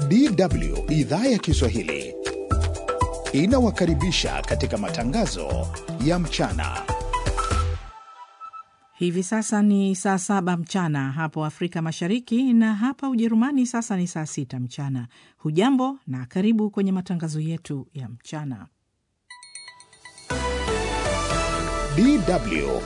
DW idhaa ya Kiswahili inawakaribisha katika matangazo ya mchana. Hivi sasa ni saa saba mchana hapo Afrika Mashariki, na hapa Ujerumani sasa ni saa sita mchana. Hujambo na karibu kwenye matangazo yetu ya mchana. DW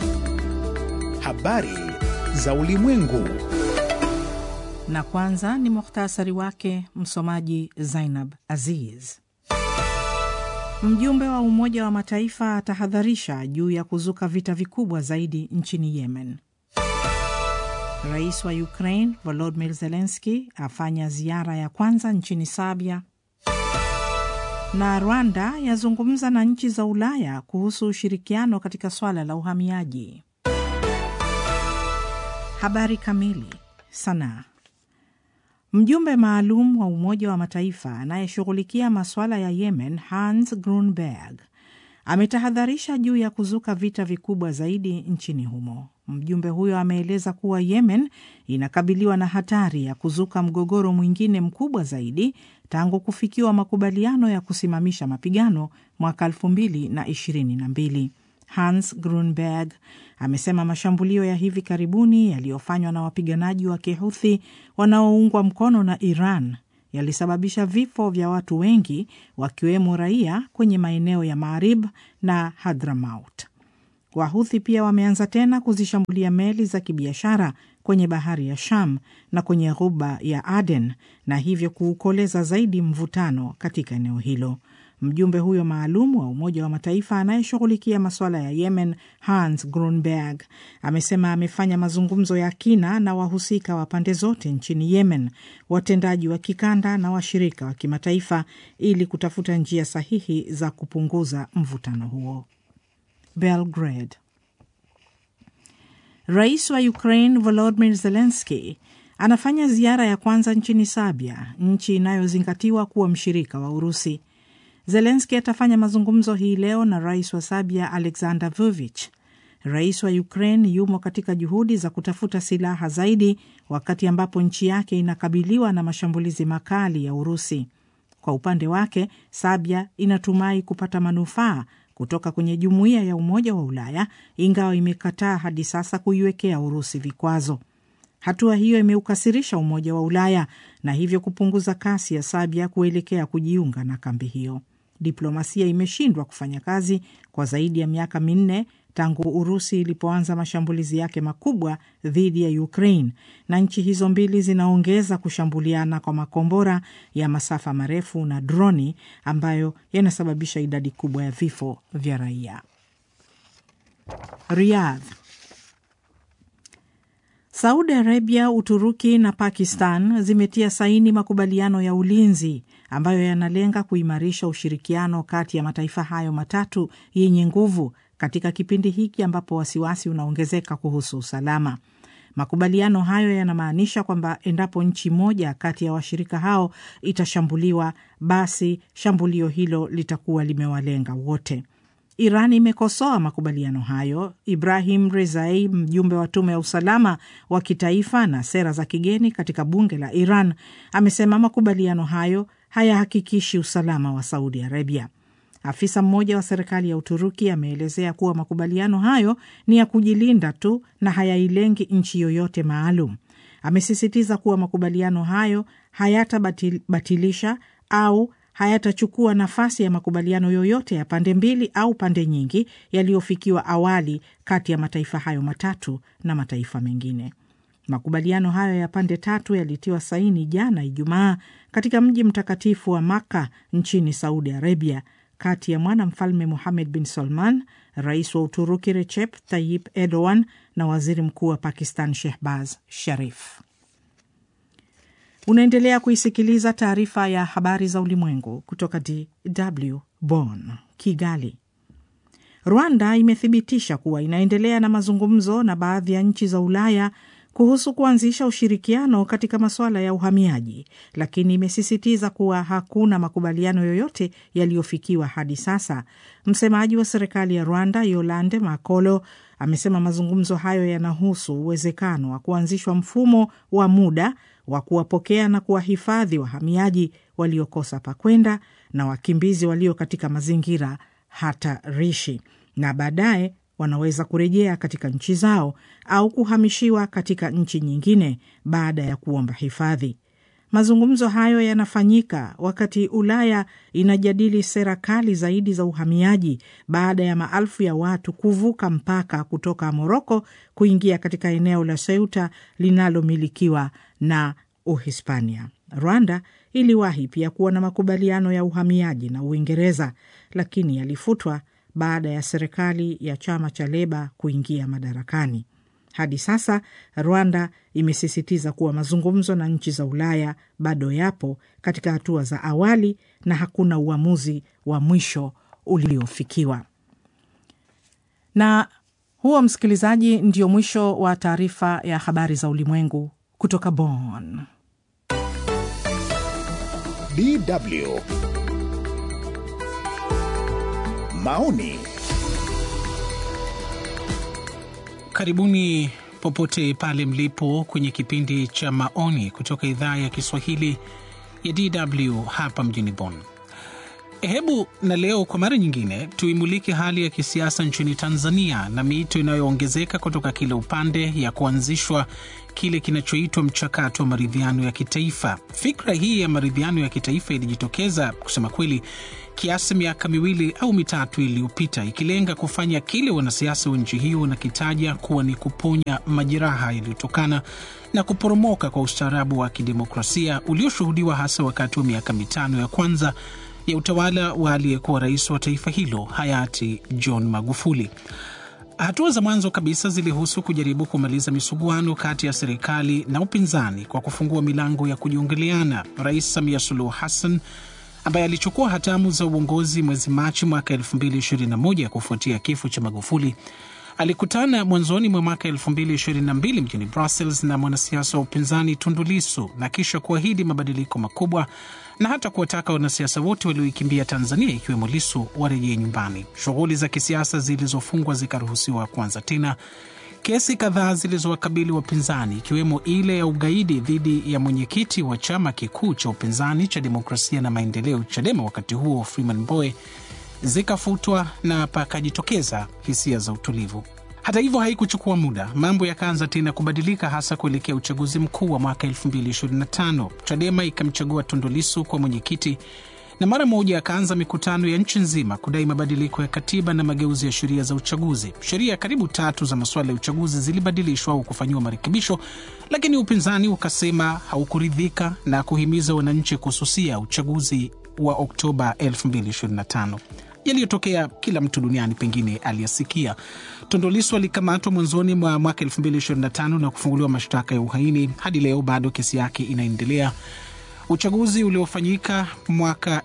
habari za ulimwengu. Na kwanza ni muhtasari wake, msomaji Zainab Aziz. Mjumbe wa Umoja wa Mataifa atahadharisha juu ya kuzuka vita vikubwa zaidi nchini Yemen. Rais wa Ukraine Volodymyr Zelensky afanya ziara ya kwanza nchini Serbia, na Rwanda yazungumza na nchi za Ulaya kuhusu ushirikiano katika swala la uhamiaji. Habari kamili. Sanaa. Mjumbe maalum wa Umoja wa Mataifa anayeshughulikia masuala ya Yemen, Hans Grunberg, ametahadharisha juu ya kuzuka vita vikubwa zaidi nchini humo. Mjumbe huyo ameeleza kuwa Yemen inakabiliwa na hatari ya kuzuka mgogoro mwingine mkubwa zaidi tangu kufikiwa makubaliano ya kusimamisha mapigano mwaka elfu mbili na ishirini na mbili. Hans Grunberg amesema mashambulio ya hivi karibuni yaliyofanywa na wapiganaji wa Kihuthi wanaoungwa mkono na Iran yalisababisha vifo vya watu wengi wakiwemo raia kwenye maeneo ya Marib na Hadramaut. Wahuthi pia wameanza tena kuzishambulia meli za kibiashara kwenye bahari ya Sham na kwenye ghuba ya Aden na hivyo kuukoleza zaidi mvutano katika eneo hilo. Mjumbe huyo maalum wa Umoja wa Mataifa anayeshughulikia masuala ya Yemen, Hans Grunberg, amesema amefanya mazungumzo ya kina na wahusika wa pande zote nchini Yemen, watendaji wa kikanda na washirika wa kimataifa ili kutafuta njia sahihi za kupunguza mvutano huo. Belgrade. Rais wa Ukraine Volodymyr Zelensky anafanya ziara ya kwanza nchini Serbia, nchi inayozingatiwa kuwa mshirika wa Urusi. Zelenski atafanya mazungumzo hii leo na rais wa Serbia Alexander Vucic. Rais wa Ukraine yumo katika juhudi za kutafuta silaha zaidi, wakati ambapo nchi yake inakabiliwa na mashambulizi makali ya Urusi. Kwa upande wake, Serbia inatumai kupata manufaa kutoka kwenye jumuiya ya Umoja wa Ulaya, ingawa imekataa hadi sasa kuiwekea Urusi vikwazo. Hatua hiyo imeukasirisha Umoja wa Ulaya na hivyo kupunguza kasi ya Serbia kuelekea kujiunga na kambi hiyo. Diplomasia imeshindwa kufanya kazi kwa zaidi ya miaka minne tangu Urusi ilipoanza mashambulizi yake makubwa dhidi ya Ukraine, na nchi hizo mbili zinaongeza kushambuliana kwa makombora ya masafa marefu na droni ambayo yanasababisha idadi kubwa ya vifo vya raia. Riyadh. Saudi Arabia, Uturuki na Pakistan zimetia saini makubaliano ya ulinzi ambayo yanalenga kuimarisha ushirikiano kati ya mataifa hayo matatu yenye nguvu katika kipindi hiki ambapo wasiwasi unaongezeka kuhusu usalama. Makubaliano hayo yanamaanisha kwamba endapo nchi moja kati ya washirika hao itashambuliwa, basi shambulio hilo litakuwa limewalenga wote. Iran imekosoa makubaliano hayo. Ibrahim Rezai, mjumbe wa tume ya usalama wa kitaifa na sera za kigeni katika bunge la Iran, amesema makubaliano hayo hayahakikishi usalama wa Saudi Arabia. Afisa mmoja wa serikali ya Uturuki ameelezea kuwa makubaliano hayo ni ya kujilinda tu na hayailengi nchi yoyote maalum. Amesisitiza kuwa makubaliano hayo hayatabatilisha au hayatachukua nafasi ya makubaliano yoyote ya pande mbili au pande nyingi yaliyofikiwa awali kati ya mataifa hayo matatu na mataifa mengine. Makubaliano hayo ya pande tatu yalitiwa saini jana Ijumaa katika mji mtakatifu wa Makka nchini Saudi Arabia, kati ya mwanamfalme Muhamed bin Salman, rais wa Uturuki Recep Tayyip Erdogan na waziri mkuu wa Pakistan Shehbaz Sharif. Unaendelea kuisikiliza taarifa ya habari za ulimwengu kutoka DW Bonn. Kigali. Rwanda imethibitisha kuwa inaendelea na mazungumzo na baadhi ya nchi za Ulaya kuhusu kuanzisha ushirikiano katika masuala ya uhamiaji, lakini imesisitiza kuwa hakuna makubaliano yoyote yaliyofikiwa hadi sasa. Msemaji wa serikali ya Rwanda Yolande Makolo amesema mazungumzo hayo yanahusu uwezekano wa kuanzishwa mfumo wa muda wa kuwapokea na kuwahifadhi wahamiaji waliokosa pakwenda na wakimbizi walio katika mazingira hatarishi, na baadaye wanaweza kurejea katika nchi zao au kuhamishiwa katika nchi nyingine baada ya kuomba hifadhi. Mazungumzo hayo yanafanyika wakati Ulaya inajadili sera kali zaidi za uhamiaji baada ya maelfu ya watu kuvuka mpaka kutoka Moroko kuingia katika eneo la Ceuta linalomilikiwa na Uhispania. Rwanda iliwahi pia kuwa na makubaliano ya uhamiaji na Uingereza, lakini yalifutwa baada ya serikali ya chama cha Leba kuingia madarakani. Hadi sasa Rwanda imesisitiza kuwa mazungumzo na nchi za Ulaya bado yapo katika hatua za awali na hakuna uamuzi wa mwisho uliofikiwa. Na huo, msikilizaji, ndio mwisho wa taarifa ya habari za ulimwengu kutoka Bonn. DW maoni Karibuni popote pale mlipo kwenye kipindi cha maoni kutoka idhaa ya Kiswahili ya DW hapa mjini Bonn. Hebu na leo kwa mara nyingine tuimulike hali ya kisiasa nchini Tanzania na miito inayoongezeka kutoka kila upande ya kuanzishwa kile kinachoitwa mchakato wa maridhiano ya kitaifa. Fikra hii ya maridhiano ya kitaifa ilijitokeza kusema kweli kiasi miaka miwili au mitatu iliyopita, ikilenga kufanya kile wanasiasa wa nchi hiyo wanakitaja kuwa ni kuponya majeraha yaliyotokana na kuporomoka kwa ustaarabu wa kidemokrasia ulioshuhudiwa hasa wakati wa miaka mitano ya kwanza ya utawala wa aliyekuwa rais wa taifa hilo hayati John Magufuli. Hatua za mwanzo kabisa zilihusu kujaribu kumaliza misuguano kati ya serikali na upinzani kwa kufungua milango ya kujiongeleana. Rais Samia Suluhu Hassan ambaye alichukua hatamu za uongozi mwezi Machi mwaka 2021 kufuatia kifo cha Magufuli alikutana mwanzoni mwa mwaka 2022 mjini Brussels na mwanasiasa wa upinzani Tundu Lissu na kisha kuahidi mabadiliko makubwa na hata kuwataka wanasiasa wote walioikimbia Tanzania ikiwemo Lissu warejee nyumbani. Shughuli za kisiasa zilizofungwa zikaruhusiwa kuanza tena. Kesi kadhaa zilizowakabili wapinzani ikiwemo ile ya ugaidi dhidi ya mwenyekiti wa chama kikuu cha upinzani cha Demokrasia na Maendeleo, CHADEMA, wakati huo Freeman Mbowe, zikafutwa na pakajitokeza hisia za utulivu. Hata hivyo, haikuchukua muda, mambo yakaanza tena kubadilika, hasa kuelekea uchaguzi mkuu wa mwaka 2025. CHADEMA ikamchagua Tundu Lissu kwa mwenyekiti na mara moja akaanza mikutano ya nchi nzima kudai mabadiliko ya katiba na mageuzi ya sheria za uchaguzi. Sheria karibu tatu za masuala ya uchaguzi zilibadilishwa au kufanyiwa marekebisho, lakini upinzani ukasema haukuridhika na kuhimiza wananchi kususia uchaguzi wa Oktoba 2025. Yaliyotokea kila mtu duniani pengine aliyasikia. Tundu Lissu alikamatwa mwanzoni mwa mwaka 2025 na kufunguliwa mashtaka ya uhaini. Hadi leo bado kesi yake inaendelea. Uchaguzi uliofanyika mwaka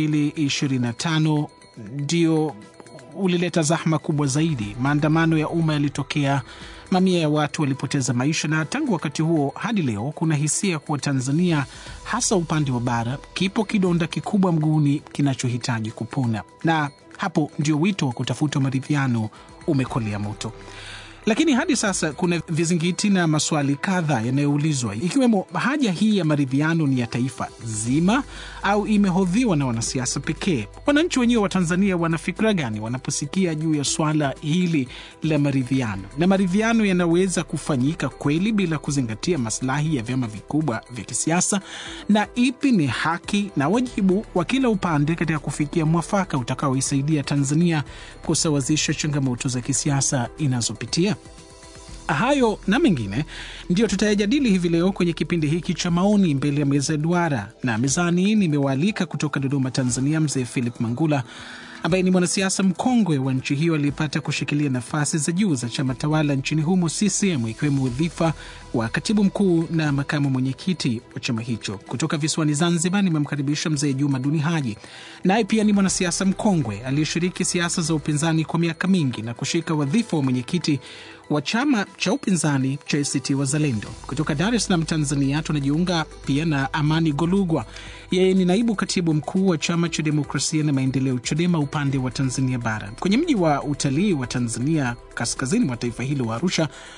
2025 ndio ulileta zahma kubwa zaidi. Maandamano ya umma yalitokea, mamia ya watu walipoteza maisha, na tangu wakati huo hadi leo kuna hisia kuwa Tanzania, hasa upande wa bara, kipo kidonda kikubwa mguuni kinachohitaji kupona, na hapo ndio wito wa kutafuta maridhiano umekolea moto. Lakini hadi sasa kuna vizingiti na maswali kadhaa yanayoulizwa ikiwemo haja hii ya maridhiano ni ya taifa zima au imehodhiwa na wanasiasa pekee? Wananchi wenyewe wa Tanzania wana fikra gani wanaposikia juu ya swala hili la maridhiano? Na maridhiano yanaweza kufanyika kweli bila kuzingatia maslahi ya vyama vikubwa vya kisiasa? Na ipi ni haki na wajibu wa kila upande katika kufikia mwafaka utakaoisaidia Tanzania kusawazisha changamoto za kisiasa inazopitia? Hayo na mengine ndiyo tutayajadili hivi leo kwenye kipindi hiki cha maoni mbele ya meza ya duara, na mezani nimewaalika kutoka Dodoma, Tanzania, mzee Philip Mangula ambaye ni mwanasiasa mkongwe wa nchi hiyo aliyepata kushikilia nafasi za juu za chama tawala nchini humo CCM, ikiwemo udhifa wa katibu mkuu na makamu mwenyekiti wa chama hicho. Kutoka visiwani Zanzibar nimemkaribisha mzee Juma Duni Haji, naye pia ni mwanasiasa mkongwe aliyeshiriki siasa za upinzani kwa miaka mingi na kushika wadhifa wa mwenyekiti wa chama cha upinzani cha ACT Wazalendo. Kutoka Dar es Salaam, Tanzania, tunajiunga pia na Amani Golugwa. Yeye ni naibu katibu mkuu wa chama cha demokrasia na maendeleo, CHADEMA, upande wa Tanzania Bara. Kwenye mji wa utalii wa Tanzania, kaskazini mwa taifa hilo wa Arusha,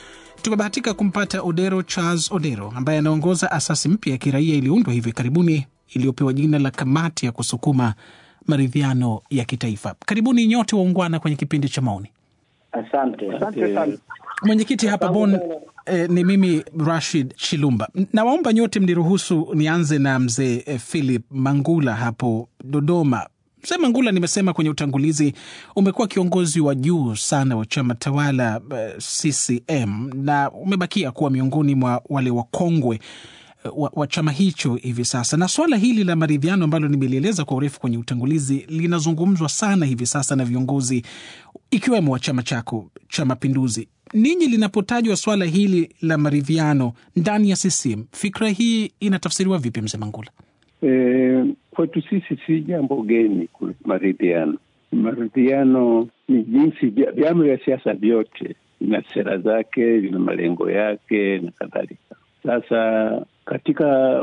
tumebahatika kumpata Odero Charles Odero ambaye anaongoza asasi mpya ya kiraia iliyoundwa hivi karibuni iliyopewa jina la Kamati ya Kusukuma Maridhiano ya Kitaifa. Karibuni nyote waungwana kwenye kipindi cha maoni. Asante, asante sana. Mwenyekiti hapa Bon eh, ni mimi Rashid Chilumba. Nawaomba nyote mniruhusu nianze na mzee eh, Philip Mangula hapo Dodoma. Mzee Mangula, nimesema kwenye utangulizi, umekuwa kiongozi wa juu sana wa chama tawala eh, CCM na umebakia kuwa miongoni mwa wale wakongwe wa, wa chama hicho hivi sasa, na swala hili la maridhiano ambalo nimelieleza kwa urefu kwenye utangulizi linazungumzwa sana hivi sasa na viongozi ikiwemo wa chama chako cha Mapinduzi. Ninyi linapotajwa swala hili la maridhiano ndani ya CCM, fikra hii inatafsiriwa vipi, mzee Mangula? E, kwetu sisi si jambo geni maridhiano. Maridhiano ni jinsi vyama vya siasa vyote vina sera zake, vina malengo yake na kadhalika. Sasa katika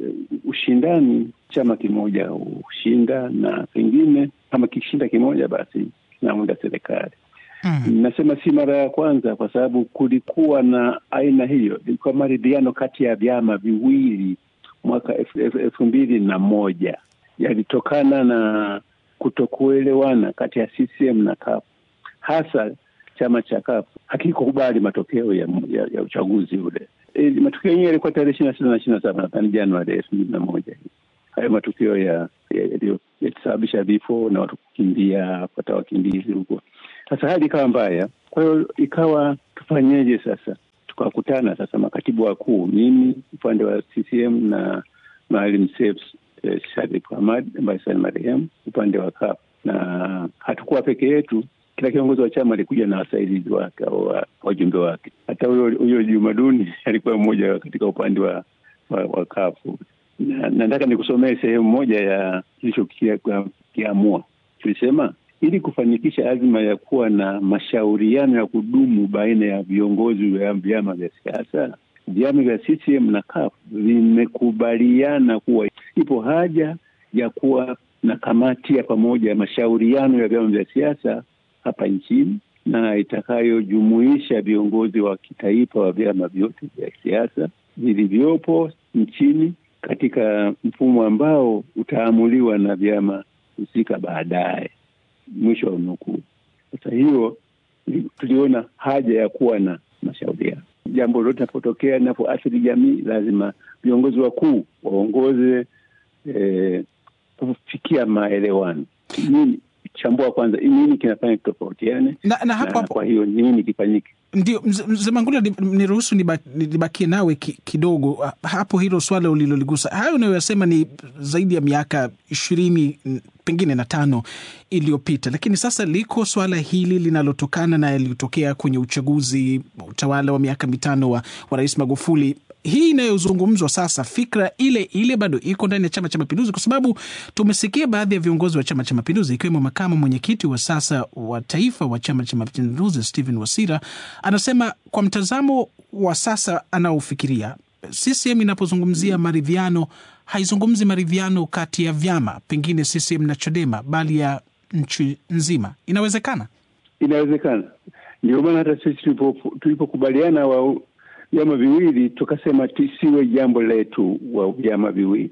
ushindani, chama kimoja hushinda na pengine kama kishinda kimoja, basi kinaunda serikali. Mm. Nasema si mara ya kwanza, kwa sababu kulikuwa na aina hiyo, ilikuwa maridhiano kati ya vyama viwili mwaka elfu mbili na moja yalitokana na kutokuelewana kati ya CCM na CUF. Hasa chama cha CUF hakikukubali matokeo ya, ya, ya uchaguzi ule. E, matokeo yenyewe yalikuwa tarehe ishirini na sita na ishirini na saba nadhani Januari elfu mbili na moja hayo matukio yalisababisha vifo na watu kukimbia kupata wakimbizi huko. Sasa hali ikawa mbaya, kwa hiyo ikawa tufanyeje sasa? Tukakutana sasa makatibu wakuu, mimi upande wa CCM na Maalim Seif eh, Sharif Hamad ambaye sasa ni marehemu upande wa CUF, na hatukuwa peke yetu. Kila kiongozi wa chama alikuja na wasaidizi wake au wajumbe wake. Hata huyo huyo Jumaduni alikuwa mmoja katika upande wa wa, wa CUF na nataka nikusomee sehemu moja ya kilichokiamua. Tulisema ili kufanikisha azma ya kuwa na mashauriano ya kudumu baina ya viongozi wa vyama vya siasa, vyama vya CCM na CUF vimekubaliana kuwa ipo haja ya kuwa na kamati ya pamoja ya mashauriano ya vyama vya siasa hapa nchini na itakayojumuisha viongozi wa kitaifa wa vyama vyote vya siasa vilivyopo nchini katika mfumo ambao utaamuliwa na vyama husika baadaye. Mwisho wa nukuu. Sasa hiyo tuliona haja ya kuwa na mashauriano. Jambo lolote linapotokea linapoathiri jamii, lazima viongozi wakuu waongoze eh, kufikia maelewano. Nini chambua kwanza, nini kinafanya kitofautiane na, na hapo, hapo, kwa hiyo nini kifanyike? Ndio mzee Mangula, niruhusu nibakie nawe ki, kidogo hapo. Hilo swala uliloligusa, hayo unayoyasema ni zaidi ya miaka ishirini pengine na tano iliyopita, lakini sasa liko swala hili linalotokana na yaliyotokea kwenye uchaguzi utawala wa miaka mitano wa, wa Rais Magufuli hii inayozungumzwa sasa, fikra ile ile bado iko ndani ya Chama cha Mapinduzi, kwa sababu tumesikia baadhi ya viongozi wa Chama cha Mapinduzi ikiwemo makamu mwenyekiti wa sasa wa taifa wa Chama cha Mapinduzi Stephen Wasira anasema kwa mtazamo wa sasa anaofikiria, CCM inapozungumzia maridhiano haizungumzi maridhiano kati ya vyama pengine CCM na Chadema, bali ya nchi nzima. Inawezekana, inawezekana. Ndio maana hata sisi tulipokubaliana wa vyama viwili tukasema tusiwe jambo letu wa vyama viwili,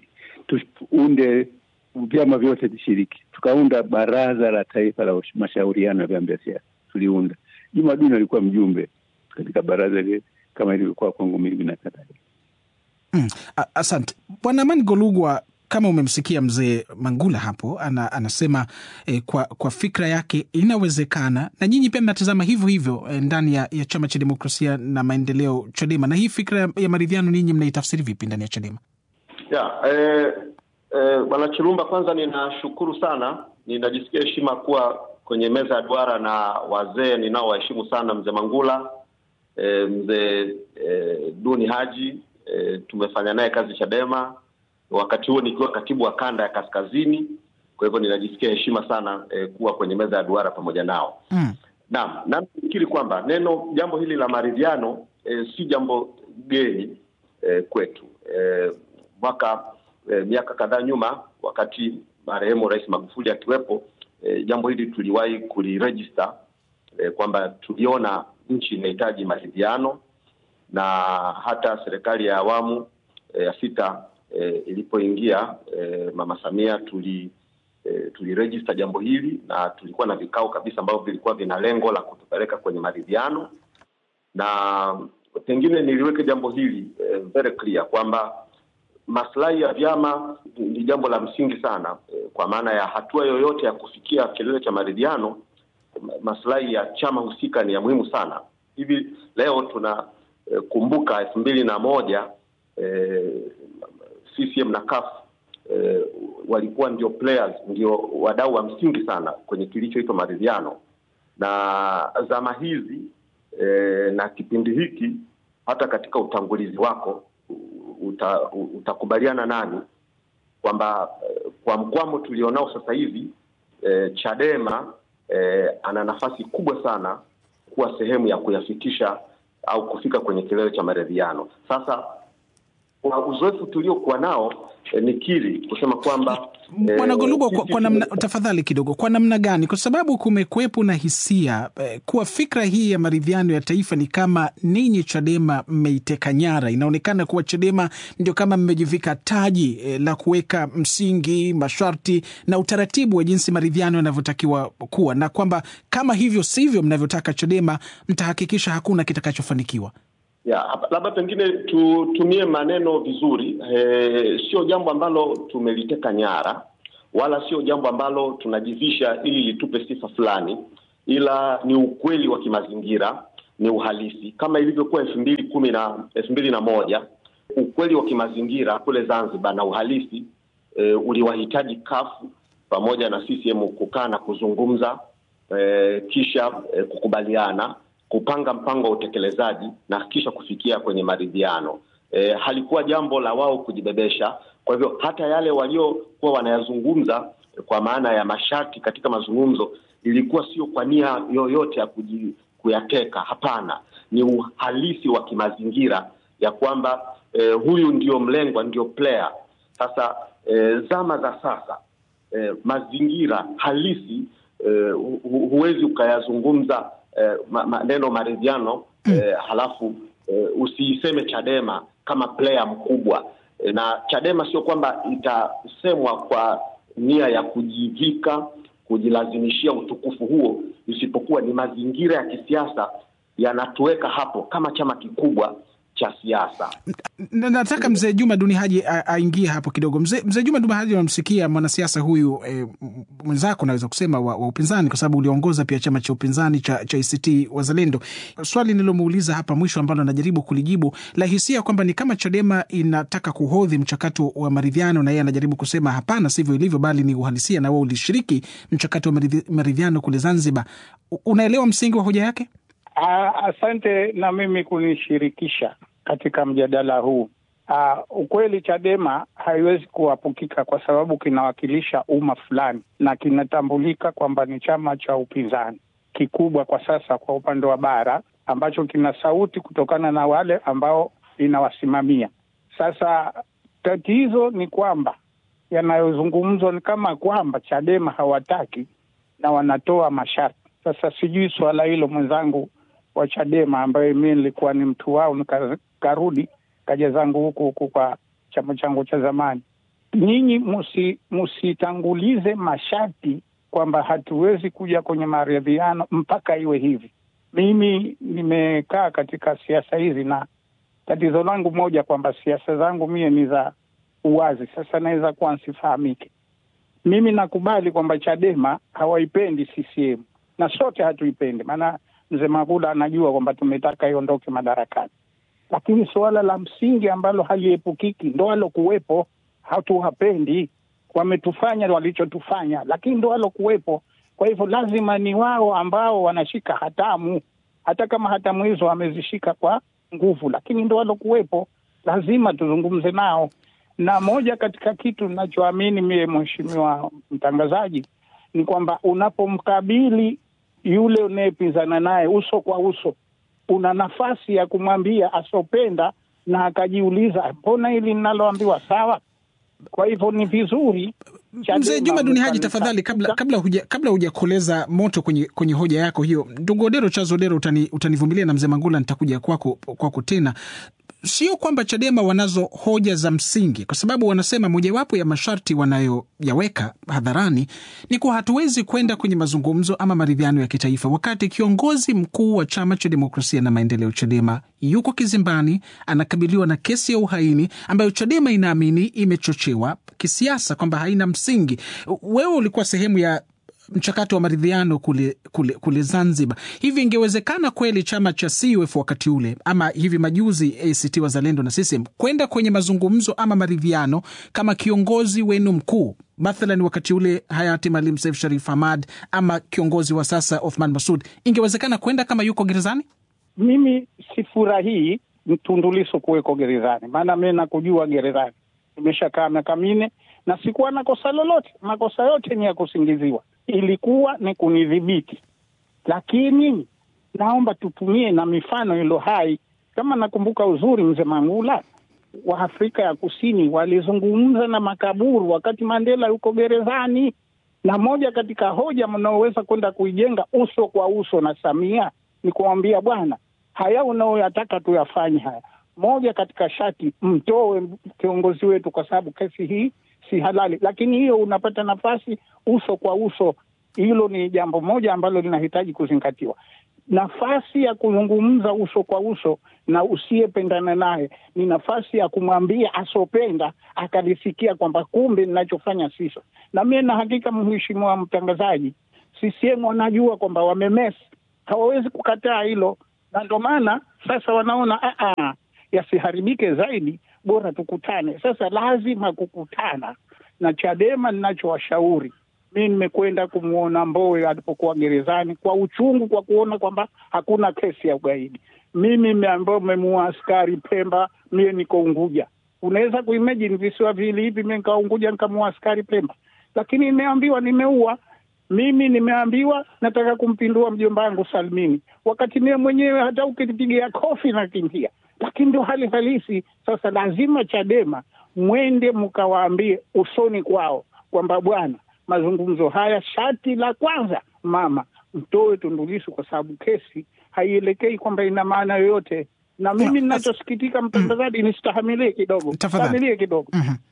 tuunde vyama vyote vishiriki. Tukaunda baraza la taifa la mashauriano ya vyama vya siasa, tuliunda. Juma Duni alikuwa mjumbe katika baraza lile kama ilivyokuwa kwangu mimi na kadhalika. Mm, asante Bwana Amani Golugwa. Kama umemsikia mzee Mangula hapo ana, anasema eh, kwa, kwa fikra yake inawezekana, na nyinyi pia mnatazama hivyo hivyo eh, ndani ya, ya chama cha demokrasia na maendeleo Chadema. Na hii fikra ya, ya maridhiano ninyi mnaitafsiri vipi ndani ya Chadema? Ya, eh, eh, Bwana Chilumba, kwanza ninashukuru sana, ninajisikia heshima kuwa kwenye meza ya duara na wazee ninaowaheshimu sana, mzee Mangula eh, mzee eh, Duni Haji eh, tumefanya naye kazi Chadema wakati huo nikiwa katibu wa kanda ya kaskazini. Kwa hivyo ninajisikia heshima sana eh, kuwa kwenye meza ya duara pamoja nao mm. Naam, nafikiri kwamba neno jambo hili la maridhiano eh, si jambo geni eh, kwetu eh, mwaka eh, miaka kadhaa nyuma wakati marehemu Rais Magufuli akiwepo eh, jambo hili tuliwahi kulirejista eh, kwamba tuliona nchi inahitaji maridhiano na hata serikali ya awamu e, ya sita e, ilipoingia e, Mama Samia tuli e, tulirejista jambo hili na tulikuwa na vikao kabisa ambavyo vilikuwa vina lengo la kutupeleka kwenye maridhiano, na pengine niliweke jambo hili e, very clear kwamba maslahi ya vyama ni jambo la msingi sana e, kwa maana ya hatua yoyote ya kufikia kilele cha maridhiano, maslahi ya chama husika ni ya muhimu sana. Hivi leo tuna e, kumbuka elfu mbili na moja e, CCM na CUF e, walikuwa ndio players, ndio wadau wa msingi sana kwenye kilichoitwa maridhiano, na zama hizi e, na kipindi hiki, hata katika utangulizi wako uta, utakubaliana nani kwamba kwa mkwamo tulionao sasa hivi e, Chadema e, ana nafasi kubwa sana kuwa sehemu ya kuyafikisha au kufika kwenye kilele cha maridhiano. Sasa kwa uzoefu tuliokuwa nao e, nikiri kusema kwamba Bwana e, Golubo, kwa, kwa namna, tafadhali kidogo, kwa namna gani? Kwa sababu kumekuwepo na hisia eh, kuwa fikra hii ya maridhiano ya taifa ni kama ninyi Chadema mmeiteka nyara. Inaonekana kuwa Chadema ndio kama mmejivika taji eh, la kuweka msingi, masharti na utaratibu wa jinsi maridhiano yanavyotakiwa kuwa, na kwamba kama hivyo sivyo mnavyotaka Chadema, mtahakikisha hakuna kitakachofanikiwa. Ya, labda pengine tutumie maneno vizuri. E, sio jambo ambalo tumeliteka nyara wala sio jambo ambalo tunajivisha ili litupe sifa fulani, ila ni ukweli wa kimazingira, ni uhalisi kama ilivyokuwa elfu mbili kumi na elfu mbili na moja ukweli wa kimazingira kule Zanzibar na uhalisi e, uliwahitaji kafu pamoja na CCM kukaa na kuzungumza e, kisha e, kukubaliana kupanga mpango wa utekelezaji na kisha kufikia kwenye maridhiano. E, halikuwa jambo la wao kujibebesha. Kwa hivyo hata yale waliokuwa wanayazungumza kwa maana ya masharti katika mazungumzo ilikuwa sio kwa nia yoyote ya kuji, kuyateka. Hapana, ni uhalisi wa kimazingira ya kwamba e, huyu ndio mlengwa, ndio player. Sasa e, zama za sasa e, mazingira halisi e, hu, huwezi ukayazungumza Eh, maneno maridhiano mm. Eh, halafu eh, usiiseme Chadema kama player mkubwa eh, na Chadema sio kwamba itasemwa kwa nia ya kujivika kujilazimishia utukufu huo, isipokuwa ni mazingira ya kisiasa yanatuweka hapo kama chama kikubwa cha siasa. Nataka mzee Juma Duni Haji aingie hapo kidogo. Mzee mzee Juma Duni Haji, unamsikia mwanasiasa huyu e, mwenzako naweza kusema wa, wa upinzani, kwa sababu uliongoza pia chama cha upinzani cha, cha ACT Wazalendo. Swali nilomuuliza hapa mwisho ambalo anajaribu kulijibu la hisia kwamba ni kama Chadema inataka kuhodhi mchakato wa maridhiano, na yeye anajaribu kusema hapana, sivyo ilivyo, bali ni uhalisia, na wewe ulishiriki mchakato wa maridhiano kule Zanzibar. Unaelewa msingi wa hoja yake? Asante na mimi kunishirikisha katika mjadala huu. Uh, ukweli Chadema haiwezi kuapukika kwa sababu kinawakilisha umma fulani na kinatambulika kwamba ni chama cha upinzani kikubwa kwa sasa kwa upande wa bara ambacho kina sauti kutokana na wale ambao inawasimamia. Sasa tatizo ni kwamba yanayozungumzwa ni kama kwamba Chadema hawataki na wanatoa masharti. Sasa sijui suala hilo mwenzangu wa Chadema ambaye mi nilikuwa ni mtu wao, nikarudi kaja zangu huku huku kwa chama changu cha zamani. Nyinyi musitangulize masharti kwamba hatuwezi kuja kwenye maridhiano mpaka iwe hivi. Mimi nimekaa katika siasa hizi na tatizo langu moja kwamba siasa zangu mie ni za uwazi. Sasa naweza kuwa nsifahamike. Mimi nakubali kwamba Chadema hawaipendi CCM na sote hatuipendi, maana mzee Magula anajua kwamba tumetaka iondoke madarakani, lakini suala la msingi ambalo haliepukiki ndo alokuwepo. Hatuwapendi, wametufanya walichotufanya, lakini ndo alokuwepo. Kwa hivyo lazima ni wao ambao wanashika hatamu, hata kama hatamu hizo wamezishika kwa nguvu, lakini ndo alokuwepo. Lazima tuzungumze nao, na moja katika kitu ninachoamini mie, mheshimiwa mtangazaji, ni kwamba unapomkabili yule unayepinzana naye uso kwa uso, una nafasi ya kumwambia asopenda na akajiuliza, mbona hili linaloambiwa sawa? Kwa hivyo ni vizuri Mzee Juma Duni Haji, tafadhali, kabla kabla huja kabla hujakoleza moto kwenye kwenye hoja yako hiyo, ndugu Odero Charles Odero, utani, utanivumilia na mzee Mangula, nitakuja kwako kwako tena. Sio kwamba Chadema wanazo hoja za msingi, kwa sababu wanasema mojawapo ya masharti wanayoyaweka hadharani ni kuwa hatuwezi kwenda kwenye mazungumzo ama maridhiano ya kitaifa wakati kiongozi mkuu wa chama cha demokrasia na maendeleo Chadema yuko kizimbani, anakabiliwa na kesi ya uhaini ambayo Chadema inaamini imechochewa kisiasa, kwamba haina msingi. Wewe ulikuwa sehemu ya mchakato wa maridhiano kule, kule, kule Zanzibar. Hivi ingewezekana kweli chama cha CUF wakati ule ama hivi majuzi ACT Wazalendo na CCM kwenda kwenye mazungumzo ama maridhiano kama kiongozi wenu mkuu mathalan wakati ule hayati Maalim Seif Sharif Hamad ama kiongozi wa sasa Othman Masud, ingewezekana kwenda kama yuko gerezani? Mimi sifurahii Tundu Lissu kuweko gerezani, maana mi nakujua gerezani, nimeshakaa miaka minne na sikuwa na kosa lolote. Makosa yote ni ya kusingiziwa, ilikuwa ni kunidhibiti. Lakini naomba tutumie na mifano ilo hai. Kama nakumbuka uzuri, mzee Mangula wa Afrika ya Kusini walizungumza na makaburu wakati Mandela yuko gerezani, na moja katika hoja mnaoweza kwenda kuijenga uso kwa uso na Samia ni kuambia bwana, haya unaoyataka tuyafanye haya, moja katika shati mtoe kiongozi wetu, kwa sababu kesi hii si halali. Lakini hiyo unapata nafasi uso kwa uso, hilo ni jambo moja ambalo linahitaji kuzingatiwa. Nafasi ya kuzungumza uso kwa uso na usiyependana naye ni nafasi ya kumwambia asopenda akalisikia kwamba kumbe ninachofanya siso. Na mie na hakika, mheshimiwa mtangazaji, CCM wanajua kwamba wamemesi, hawawezi kukataa hilo, na ndo maana sasa wanaona aa, yasiharibike zaidi, bora tukutane. Sasa lazima kukutana na Chadema. Ninachowashauri mi nimekwenda kumwona Mbowe alipokuwa gerezani kwa uchungu, kwa kuona kwamba hakuna kesi ya ugaidi. Mimi ambao memuua askari Pemba, mie niko Unguja. Unaweza kuimagine visiwa vili hivi, mi nikawa Unguja nikamuua askari Pemba, lakini nimeambiwa nimeua mimi nimeambiwa nataka kumpindua mjomba wangu Salmini, wakati mie mwenyewe hata ukinipigia kofi nakimbia. Lakini ndio hali halisi. Sasa lazima Chadema mwende mkawaambie usoni kwao kwamba bwana, mazungumzo haya, shati la kwanza, mama mtoe Tundu Lissu kwa sababu kesi haielekei kwamba ina maana yoyote. Na mimi ninachosikitika, mtangazaji, nisitahamilie kidogo, stahamilie kidogo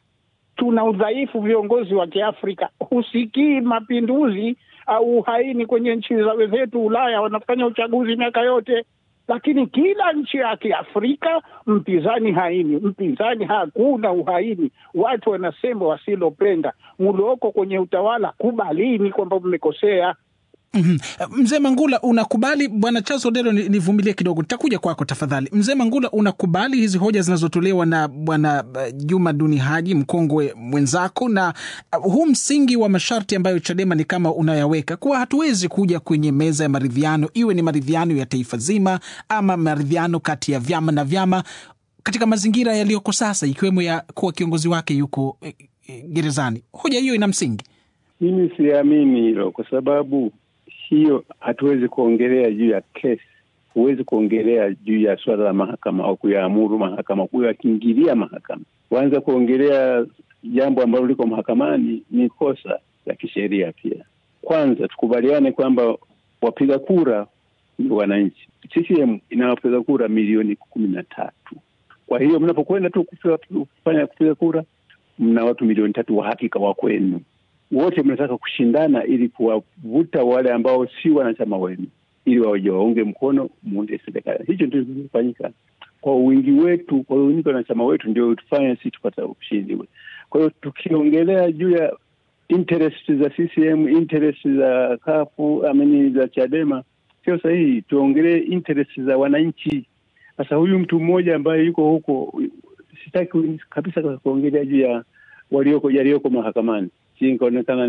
tuna udhaifu viongozi wa Kiafrika, husikii mapinduzi au uhaini kwenye nchi za wenzetu Ulaya, wanafanya uchaguzi miaka yote, lakini kila nchi ya Kiafrika mpinzani haini, mpinzani hakuna uhaini. Watu wanasema wasilopenda mulioko kwenye utawala, kubalini kwamba mmekosea. Mm -hmm. Mzee Mangula, unakubali bwana Charles Odero, nivumilie ni kidogo, nitakuja kwako tafadhali. Mzee Mangula, unakubali hizi hoja zinazotolewa na bwana Juma Duni Haji, mkongwe mwenzako, na uh, huu msingi wa masharti ambayo Chadema ni kama unayaweka kuwa hatuwezi kuja kwenye meza ya maridhiano, iwe ni maridhiano ya taifa zima ama maridhiano kati ya vyama na vyama katika mazingira yaliyoko sasa, ikiwemo ya kuwa kiongozi wake yuko eh, gerezani. Hoja hiyo ina msingi? Mimi siamini hilo kwa sababu hiyo hatuwezi kuongelea juu ya kesi, huwezi kuongelea juu ya suala la mahakama au kuyaamuru mahakama, kuyakingilia mahakama. Kuanza kuongelea jambo ambalo liko mahakamani ni kosa la kisheria pia. Kwanza tukubaliane kwamba wapiga kura ni wananchi. CCM ina wapiga kura milioni kumi na tatu. Kwa hiyo mnapokwenda tu kufanya kupiga kura, mna watu milioni tatu wa hakika wa kwenu wote mnataka kushindana ili kuwavuta wale ambao si wanachama wenu ili waje waunge mkono muunde serikali. Hicho ndio kimefanyika kwa wingi wetu, kwa wingi wa wanachama wetu ndio tufanye sisi tupata ushindi. Kwa hiyo tukiongelea juu ya interest za CCM, interest za kafu amini za Chadema sio sahihi. Tuongelee interest za wananchi. Sasa huyu mtu mmoja ambaye yuko huko, sitaki kabisa kuongelea juu ya walioko yaliyoko mahakamani nikaonekana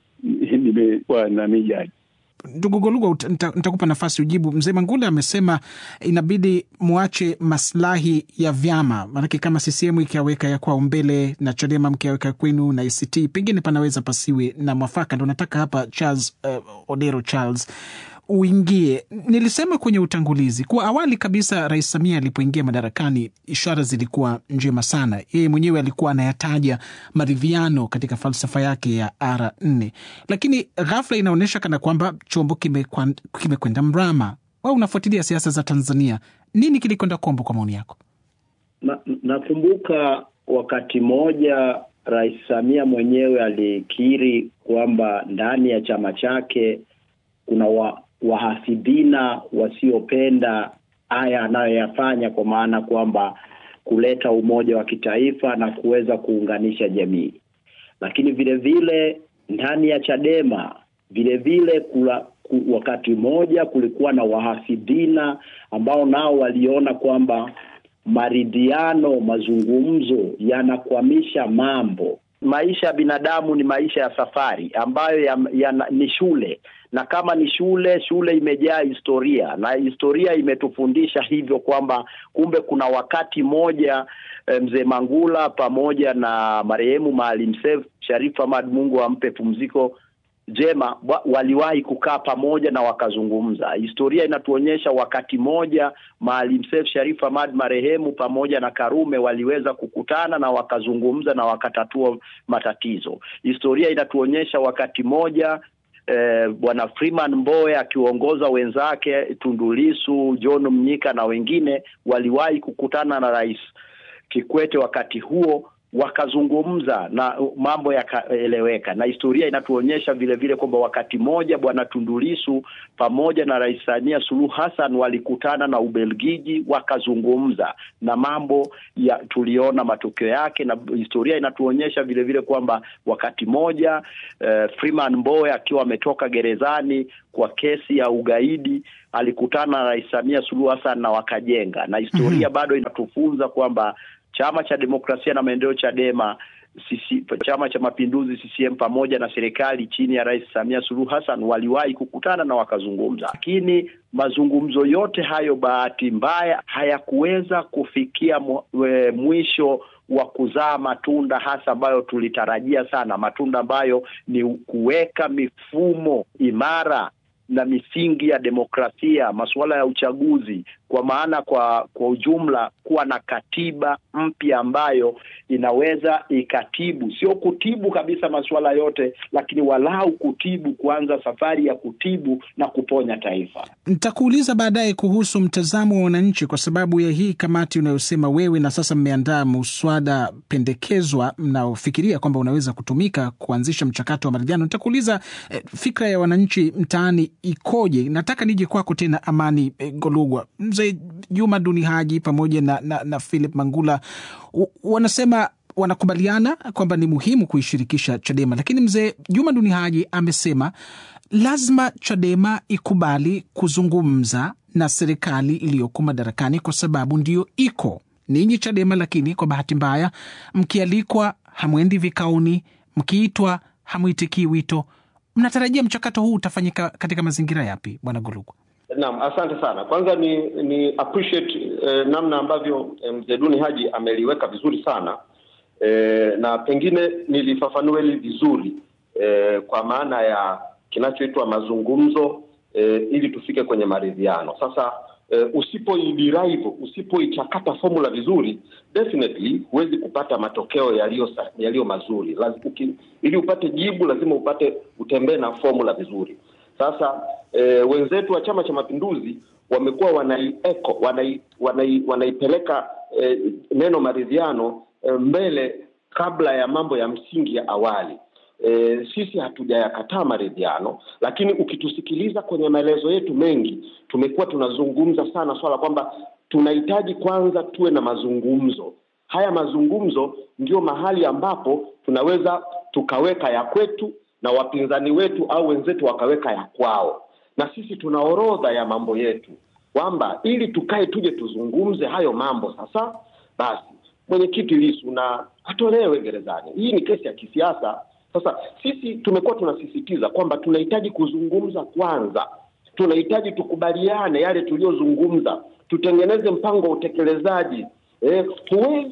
nimekuwa na mijaji. Ndugu Goluga, nitakupa nafasi ujibu. Mzee Mangula amesema inabidi mwache maslahi ya vyama, maanake kama CCM ikiaweka ya kwao mbele na Chadema mkiaweka kwenu na ACT, pengine panaweza pasiwe na mwafaka. Ndo nataka hapa Charles uh, Odero Charles uingie. Nilisema kwenye utangulizi kuwa awali kabisa Rais Samia alipoingia madarakani, ishara zilikuwa njema sana. Yeye mwenyewe alikuwa anayataja maridhiano katika falsafa yake ya R nne, lakini ghafla inaonyesha kana kwamba chombo kimekwenda kime mrama. Wewe unafuatilia siasa za Tanzania, nini kilikwenda kombo kwa maoni yako? Na, nakumbuka wakati mmoja Rais Samia mwenyewe alikiri kwamba ndani ya chama chake kuna wa, wahafidhina wasiopenda haya anayoyafanya, kwa maana kwamba kuleta umoja wa kitaifa na kuweza kuunganisha jamii. Lakini vile vile ndani ya Chadema vile vile kula, ku, wakati mmoja kulikuwa na wahafidhina ambao nao waliona kwamba maridhiano, mazungumzo yanakwamisha mambo. Maisha ya binadamu ni maisha ya safari ambayo ya, ya, ni shule, na kama ni shule, shule imejaa historia na historia imetufundisha hivyo kwamba kumbe kuna wakati mmoja mzee Mangula pamoja na marehemu Maalim Seif Sharif Hamad, Mungu ampe pumziko jema waliwahi kukaa pamoja na wakazungumza. Historia inatuonyesha wakati mmoja Maalim Seif Sharif Hamad marehemu pamoja na Karume waliweza kukutana na wakazungumza na wakatatua matatizo. Historia inatuonyesha wakati mmoja eh, bwana Freeman Mbowe akiongoza wenzake Tundu Lissu, John Mnyika na wengine waliwahi kukutana na Rais Kikwete wakati huo wakazungumza na mambo yakaeleweka, na historia inatuonyesha vile vile kwamba wakati mmoja bwana Tundu Lissu pamoja na Rais Samia Suluhu Hassan walikutana na Ubelgiji wakazungumza na mambo ya tuliona matokeo yake, na historia inatuonyesha vile vile kwamba wakati mmoja eh, Freeman Mbowe akiwa ametoka gerezani kwa kesi ya ugaidi alikutana na Rais Samia Suluhu Hassan na wakajenga, na historia mm -hmm. bado inatufunza kwamba Chama cha Demokrasia na Maendeleo Chadema, sisi, Chama cha Mapinduzi CCM pamoja na serikali chini ya Rais Samia Suluhu Hassan waliwahi kukutana na wakazungumza, lakini mazungumzo yote hayo bahati mbaya hayakuweza kufikia mwisho wa kuzaa matunda hasa ambayo tulitarajia sana, matunda ambayo ni kuweka mifumo imara na misingi ya demokrasia, masuala ya uchaguzi, kwa maana kwa kwa ujumla, kuwa na katiba mpya ambayo inaweza ikatibu, sio kutibu kabisa masuala yote, lakini walau kutibu, kuanza safari ya kutibu na kuponya taifa. Nitakuuliza baadaye kuhusu mtazamo wa wananchi, kwa sababu ya hii kamati unayosema wewe, na sasa mmeandaa muswada pendekezwa mnaofikiria kwamba unaweza kutumika kuanzisha mchakato wa maridhiano. Nitakuuliza eh, fikra ya wananchi mtaani ikoje? Nataka nije kwako tena, Amani eh, Golugwa. Mzee Juma Duni Haji pamoja na, na, na Philip Mangula u, wanasema wanakubaliana kwamba ni muhimu kuishirikisha Chadema, lakini mzee Juma Duni Haji amesema lazima Chadema ikubali kuzungumza na serikali iliyoko madarakani kwa sababu ndiyo iko ninyi Chadema, lakini kwa bahati mbaya mkialikwa hamwendi vikaoni, mkiitwa hamwitikii wito. Mnatarajia mchakato huu utafanyika katika mazingira yapi, bwana Golugwa? Naam, asante sana. Kwanza ni ni appreciate eh, namna ambavyo eh, mzee Duni Haji ameliweka vizuri sana eh, na pengine nilifafanua hili vizuri eh, kwa maana ya kinachoitwa mazungumzo eh, ili tufike kwenye maridhiano. Sasa eh, usipoiderive, usipoichakata formula vizuri, definitely huwezi kupata matokeo yaliyo yaliyo mazuri. Lazima, ili upate jibu lazima upate utembee na formula vizuri. Sasa e, wenzetu wa Chama cha Mapinduzi wamekuwa wanaieko wanai, wanai, wanaipeleka e, neno maridhiano e, mbele kabla ya mambo ya msingi ya awali. E, sisi hatujayakataa maridhiano, lakini ukitusikiliza kwenye maelezo yetu mengi tumekuwa tunazungumza sana swala kwamba tunahitaji kwanza tuwe na mazungumzo. Haya mazungumzo ndio mahali ambapo tunaweza tukaweka ya kwetu na wapinzani wetu au wenzetu wakaweka ya kwao, na sisi tuna orodha ya mambo yetu kwamba ili tukae tuje tuzungumze hayo mambo. Sasa basi, mwenyekiti Lissu na atolewe gerezani. Hii ni kesi ya kisiasa. Sasa sisi tumekuwa tunasisitiza kwamba tunahitaji kuzungumza kwanza, tunahitaji tukubaliane yale tuliyozungumza, tutengeneze mpango wa utekelezaji. Eh, huwezi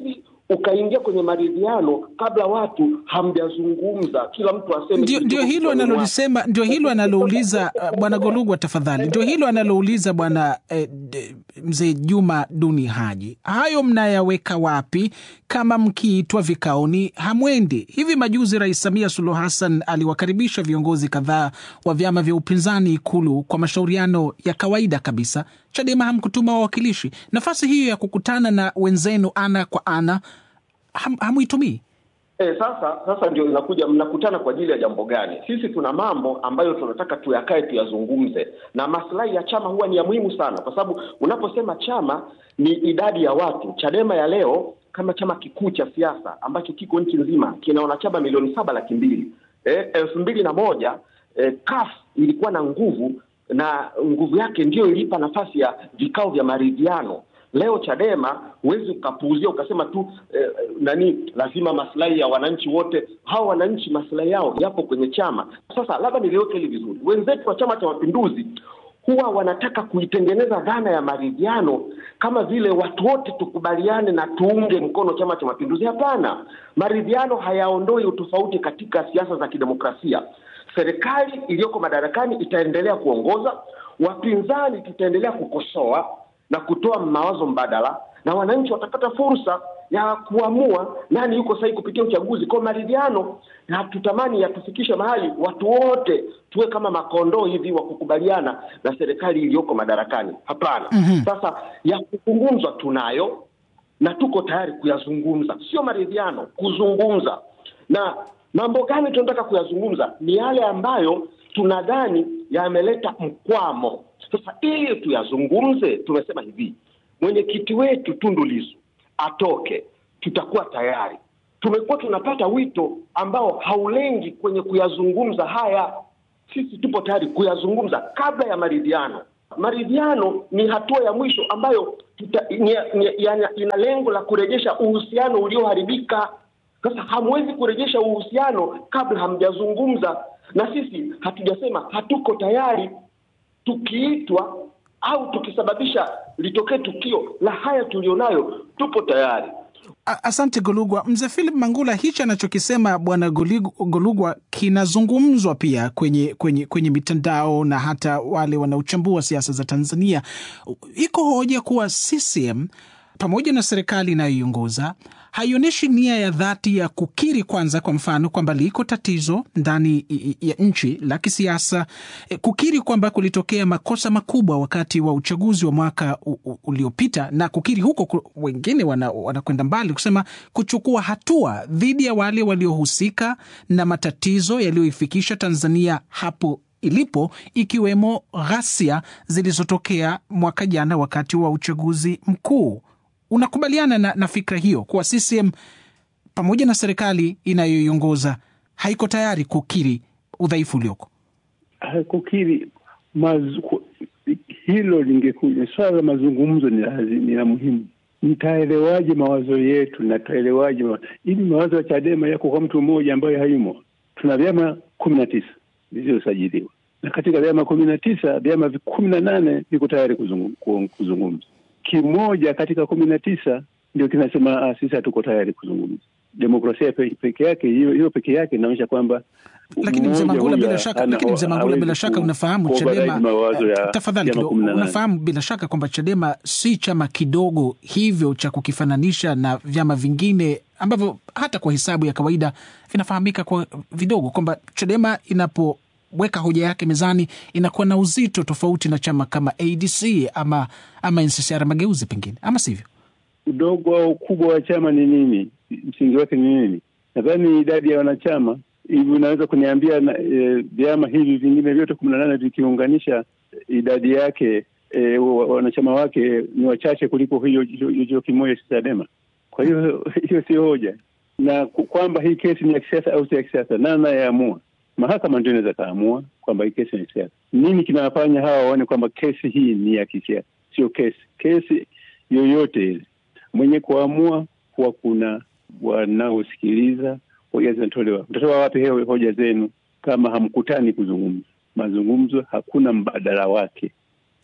ukaingia kwenye maridhiano kabla watu hamjazungumza, kila mtu aseme ndio, ndio hilo analolisema, ndio hilo analouliza uh, bwana Golugwa, tafadhali, ndio hilo analouliza bwana eh, mzee Juma Duni Haji. Hayo mnayaweka wapi kama mkiitwa vikaoni hamwendi? Hivi majuzi Rais Samia Suluhu Hassan aliwakaribisha viongozi kadhaa wa vyama vya upinzani Ikulu kwa mashauriano ya kawaida kabisa. Chadema hamkutuma wawakilishi. Nafasi hiyo ya kukutana na wenzenu ana kwa ana ham, hamuitumii? E, sasa sasa ndio inakuja, mnakutana kwa ajili ya jambo gani? Sisi tuna mambo ambayo tunataka tuyakae tuyazungumze, na maslahi ya chama huwa ni ya muhimu sana, kwa sababu unaposema chama ni idadi ya watu. Chadema ya leo kama chama kikuu cha siasa ambacho kiko nchi nzima kina wanachama milioni saba laki mbili e, elfu mbili na moja e, CUF ilikuwa na nguvu na nguvu yake ndiyo ilipa nafasi ya vikao vya maridhiano. Leo Chadema huwezi ukapuuzia ukasema tu eh, nani lazima maslahi ya wananchi wote. Hawa wananchi maslahi yao yapo kwenye chama. Sasa labda niliweke hili vizuri, wenzetu wa Chama cha Mapinduzi huwa wanataka kuitengeneza dhana ya maridhiano kama vile watu wote tukubaliane na tuunge mkono Chama cha Mapinduzi. Hapana, maridhiano hayaondoi utofauti katika siasa za kidemokrasia. Serikali iliyoko madarakani itaendelea kuongoza, wapinzani tutaendelea kukosoa na kutoa mawazo mbadala, na wananchi watapata fursa ya kuamua nani yuko sahihi kupitia uchaguzi. Kwa maridhiano, na tutamani yatufikishe mahali watu wote tuwe kama makondoo hivi wa kukubaliana na serikali iliyoko madarakani. Hapana. mm-hmm. Sasa ya kuzungumzwa tunayo na tuko tayari kuyazungumza, sio maridhiano, kuzungumza. Na mambo gani tunataka kuyazungumza? Ni yale ambayo tunadhani yameleta mkwamo. Sasa ili tuyazungumze, tumesema hivi, mwenyekiti wetu Tundu Lissu atoke, tutakuwa tayari. Tumekuwa tunapata wito ambao haulengi kwenye kuyazungumza haya. Sisi tupo tayari kuyazungumza kabla ya maridhiano. Maridhiano ni hatua ya mwisho ambayo tuta, ni, ni, ina, ina lengo la kurejesha uhusiano ulioharibika. Sasa hamwezi kurejesha uhusiano kabla hamjazungumza, na sisi hatujasema hatuko tayari. Tukiitwa au tukisababisha litokee tukio la haya tulionayo, tupo tayari. Asante Golugwa. Mzee Philip Mangula, hichi anachokisema bwana Golugwa kinazungumzwa pia kwenye, kwenye, kwenye mitandao na hata wale wanaochambua siasa za Tanzania. Iko hoja kuwa CCM pamoja na serikali inayoiongoza haionyeshi nia ya dhati ya kukiri kwanza, kwa mfano kwamba liko tatizo ndani ya nchi la kisiasa, kukiri kwamba kulitokea makosa makubwa wakati wa uchaguzi wa mwaka uliopita, na kukiri huko, wengine wanakwenda wana mbali kusema kuchukua hatua dhidi ya wale waliohusika na matatizo yaliyoifikisha Tanzania hapo ilipo ikiwemo ghasia zilizotokea mwaka jana wakati wa uchaguzi mkuu. Unakubaliana na, na fikra hiyo kuwa CCM pamoja na serikali inayoiongoza haiko tayari kukiri udhaifu ulioko? Kukiri mazu, hilo lingekuja swala la mazungumzo ni, ni la muhimu. Mtaelewaje mawazo yetu na taelewaje ili mawazo ya Chadema yako kwa mtu mmoja ambaye hayumo? Tuna vyama kumi na tisa vilivyosajiliwa na katika vyama kumi na tisa vyama kumi na nane viko tayari kuzungumza kimoja katika kumi na tisa ndio kinasema ah, sisi hatuko tayari kuzungumza. Demokrasia peke yake hiyo hiyo peke yake inaonyesha kwamba lakini mzee Mangula bila shaka, lakini mzee Mangula bila shaka unafahamu Chadema, tafadhali kidogo, unafahamu bila shaka kwamba Chadema si chama kidogo hivyo cha kukifananisha na vyama vingine ambavyo hata kwa hesabu ya kawaida vinafahamika kwa vidogo, kwamba Chadema inapo weka hoja yake mezani inakuwa na uzito tofauti na chama kama ADC ama ama NCCR Mageuzi, pengine ama sivyo? Udogo au ukubwa wa chama ni nini? Msingi wake ni nini? Nadhani idadi ya wanachama hivi, unaweza kuniambia vyama e, hivi vingine vyote kumi na nane vikiunganisha idadi yake e, wanachama wake ni wachache kuliko hiyo hiyo kimoja cha Chadema. Kwa hiyo hiyo sio hoja, na kwamba hii kesi ni ya kisiasa au si ya kisiasa, nani anayeamua? Mahakama ndio inaweza kaamua kwamba hii kesi ni ya kisiasa. Nini kinawafanya hawa waone kwamba kesi hii ni ya kisiasa? Sio kesi kesi yoyote ile, mwenye kuamua kuwa kuna wanaosikiliza hoja zinatolewa. Mtatoa wapi hewe hoja zenu kama hamkutani kuzungumza? Mazungumzo hakuna mbadala wake.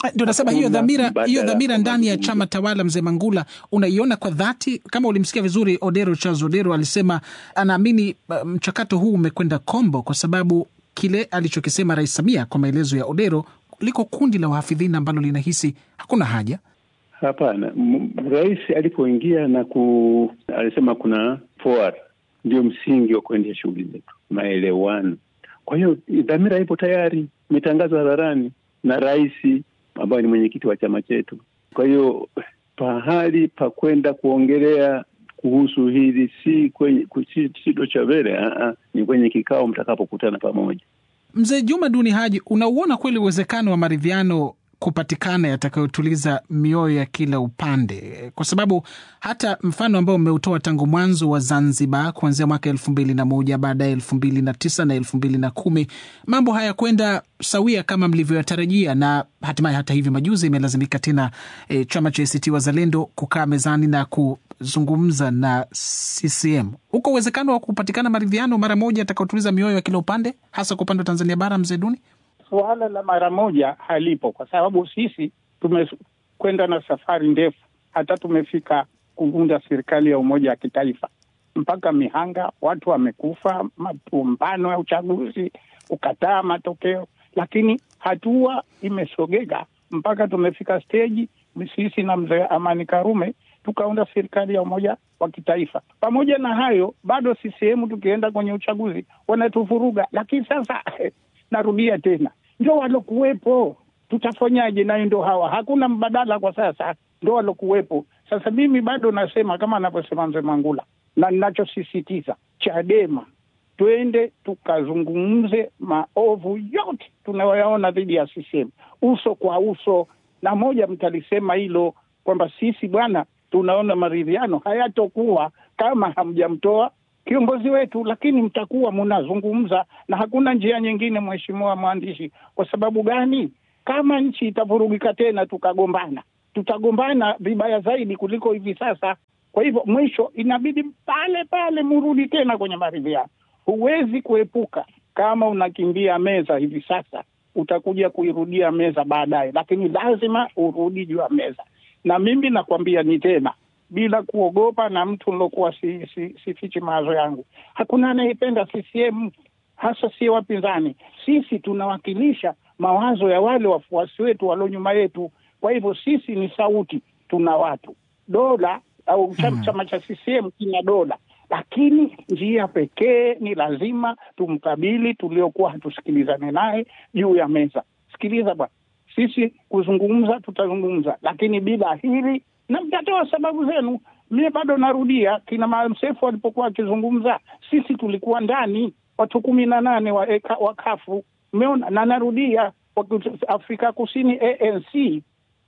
Ndio nasema hiyo Hakuna dhamira, mbadala hiyo dhamira kwa ndani ya mazungumzo. chama tawala, mzee Mangula, unaiona kwa dhati? Kama ulimsikia vizuri Odero, Charles Odero alisema anaamini uh, mchakato huu umekwenda kombo kwa sababu kile alichokisema Rais Samia, kwa maelezo ya Odero, liko kundi la wahafidhina ambalo linahisi hakuna haja Hapana, M- rais alipoingia na ku alisema kuna forward ndio msingi wa kuendesha shughuli zetu, maelewano. Kwa hiyo dhamira ipo tayari, imetangazwa hadharani na rais ambaye ni mwenyekiti wa chama chetu. Kwa hiyo pahali pa kwenda kuongelea kuhusu hili si kwenye si, si Dochavele, ni kwenye kikao mtakapokutana pamoja. Mzee Juma Duni Haji, unauona kweli uwezekano wa maridhiano kupatikana yatakayotuliza mioyo ya kila upande? Kwa sababu hata mfano ambao umeutoa tangu mwanzo wa Zanzibar kuanzia mwaka elfu mbili na moja baadaye elfu mbili na tisa na elfu mbili na kumi mambo hayakwenda sawia kama mlivyoyatarajia, na hatimaye hata hivi majuzi imelazimika tena e, chama cha ACT Wazalendo kukaa mezani na kuzungumza na CCM. Uko uwezekano wa kupatikana maridhiano mara moja yatakayotuliza mioyo ya kila upande, hasa kwa upande wa Tanzania Bara, mzee Duni? Suala la mara moja halipo, kwa sababu sisi tumekwenda na safari ndefu, hata tumefika kuunda serikali ya umoja wa kitaifa mpaka Mihanga, watu wamekufa, mapumbano ya uchaguzi, kukataa matokeo, lakini hatua imesogeka mpaka tumefika steji, sisi na mzee Amani Karume tukaunda serikali ya umoja wa kitaifa. Pamoja na hayo, bado CCM tukienda kwenye uchaguzi wanatuvuruga, lakini sasa narudia tena, ndio walokuwepo, tutafanyaje? Nayo ndo hawa, hakuna mbadala kwa sasa, ndo walokuwepo. Sasa mimi bado nasema kama anavyosema mzee Mangula, na ninachosisitiza Chadema, twende tukazungumze maovu yote tunayoyaona dhidi ya CCM uso kwa uso, na moja mtalisema hilo kwamba sisi bwana, tunaona maridhiano hayatokuwa kama hamjamtoa kiongozi wetu, lakini mtakuwa mnazungumza na hakuna njia nyingine, mheshimiwa mwandishi. Kwa sababu gani? Kama nchi itavurugika tena tukagombana, tutagombana vibaya zaidi kuliko hivi sasa. Kwa hivyo mwisho inabidi pale pale murudi tena kwenye maridhiano. Huwezi kuepuka. Kama unakimbia meza hivi sasa, utakuja kuirudia meza baadaye, lakini lazima urudi juu ya meza. Na mimi nakwambia ni tena bila kuogopa na mtu nilokuwa si, si, sifichi mawazo yangu. Hakuna anayependa CCM, hasa sie wapinzani. Sisi tunawakilisha mawazo ya wale wafuasi wetu walio nyuma yetu. Kwa hivyo sisi ni sauti, tuna watu. Dola au chama chama cha CCM kina dola, lakini njia pekee ni lazima tumkabili tuliokuwa hatusikilizane naye juu ya meza. Sikiliza bwana, sisi kuzungumza tutazungumza, lakini bila hili na mtatoa sababu zenu. Mie bado narudia, kina Maalim Seif walipokuwa wakizungumza, sisi tulikuwa ndani, watu kumi na nane wa, wa kafu umeona, na narudia, Afrika Kusini ANC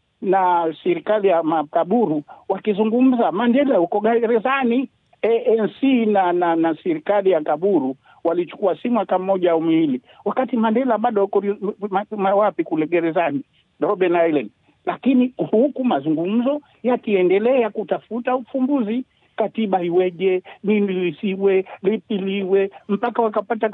na serikali ya makaburu wakizungumza, Mandela uko gerezani. ANC na na, na serikali ya kaburu walichukua si mwaka mmoja au miwili, wakati Mandela bado uko wapi kule gerezani Robben Island lakini huku mazungumzo yakiendelea kutafuta ufumbuzi, katiba iweje, nini lisiwe, lipi liwe, mpaka wakapata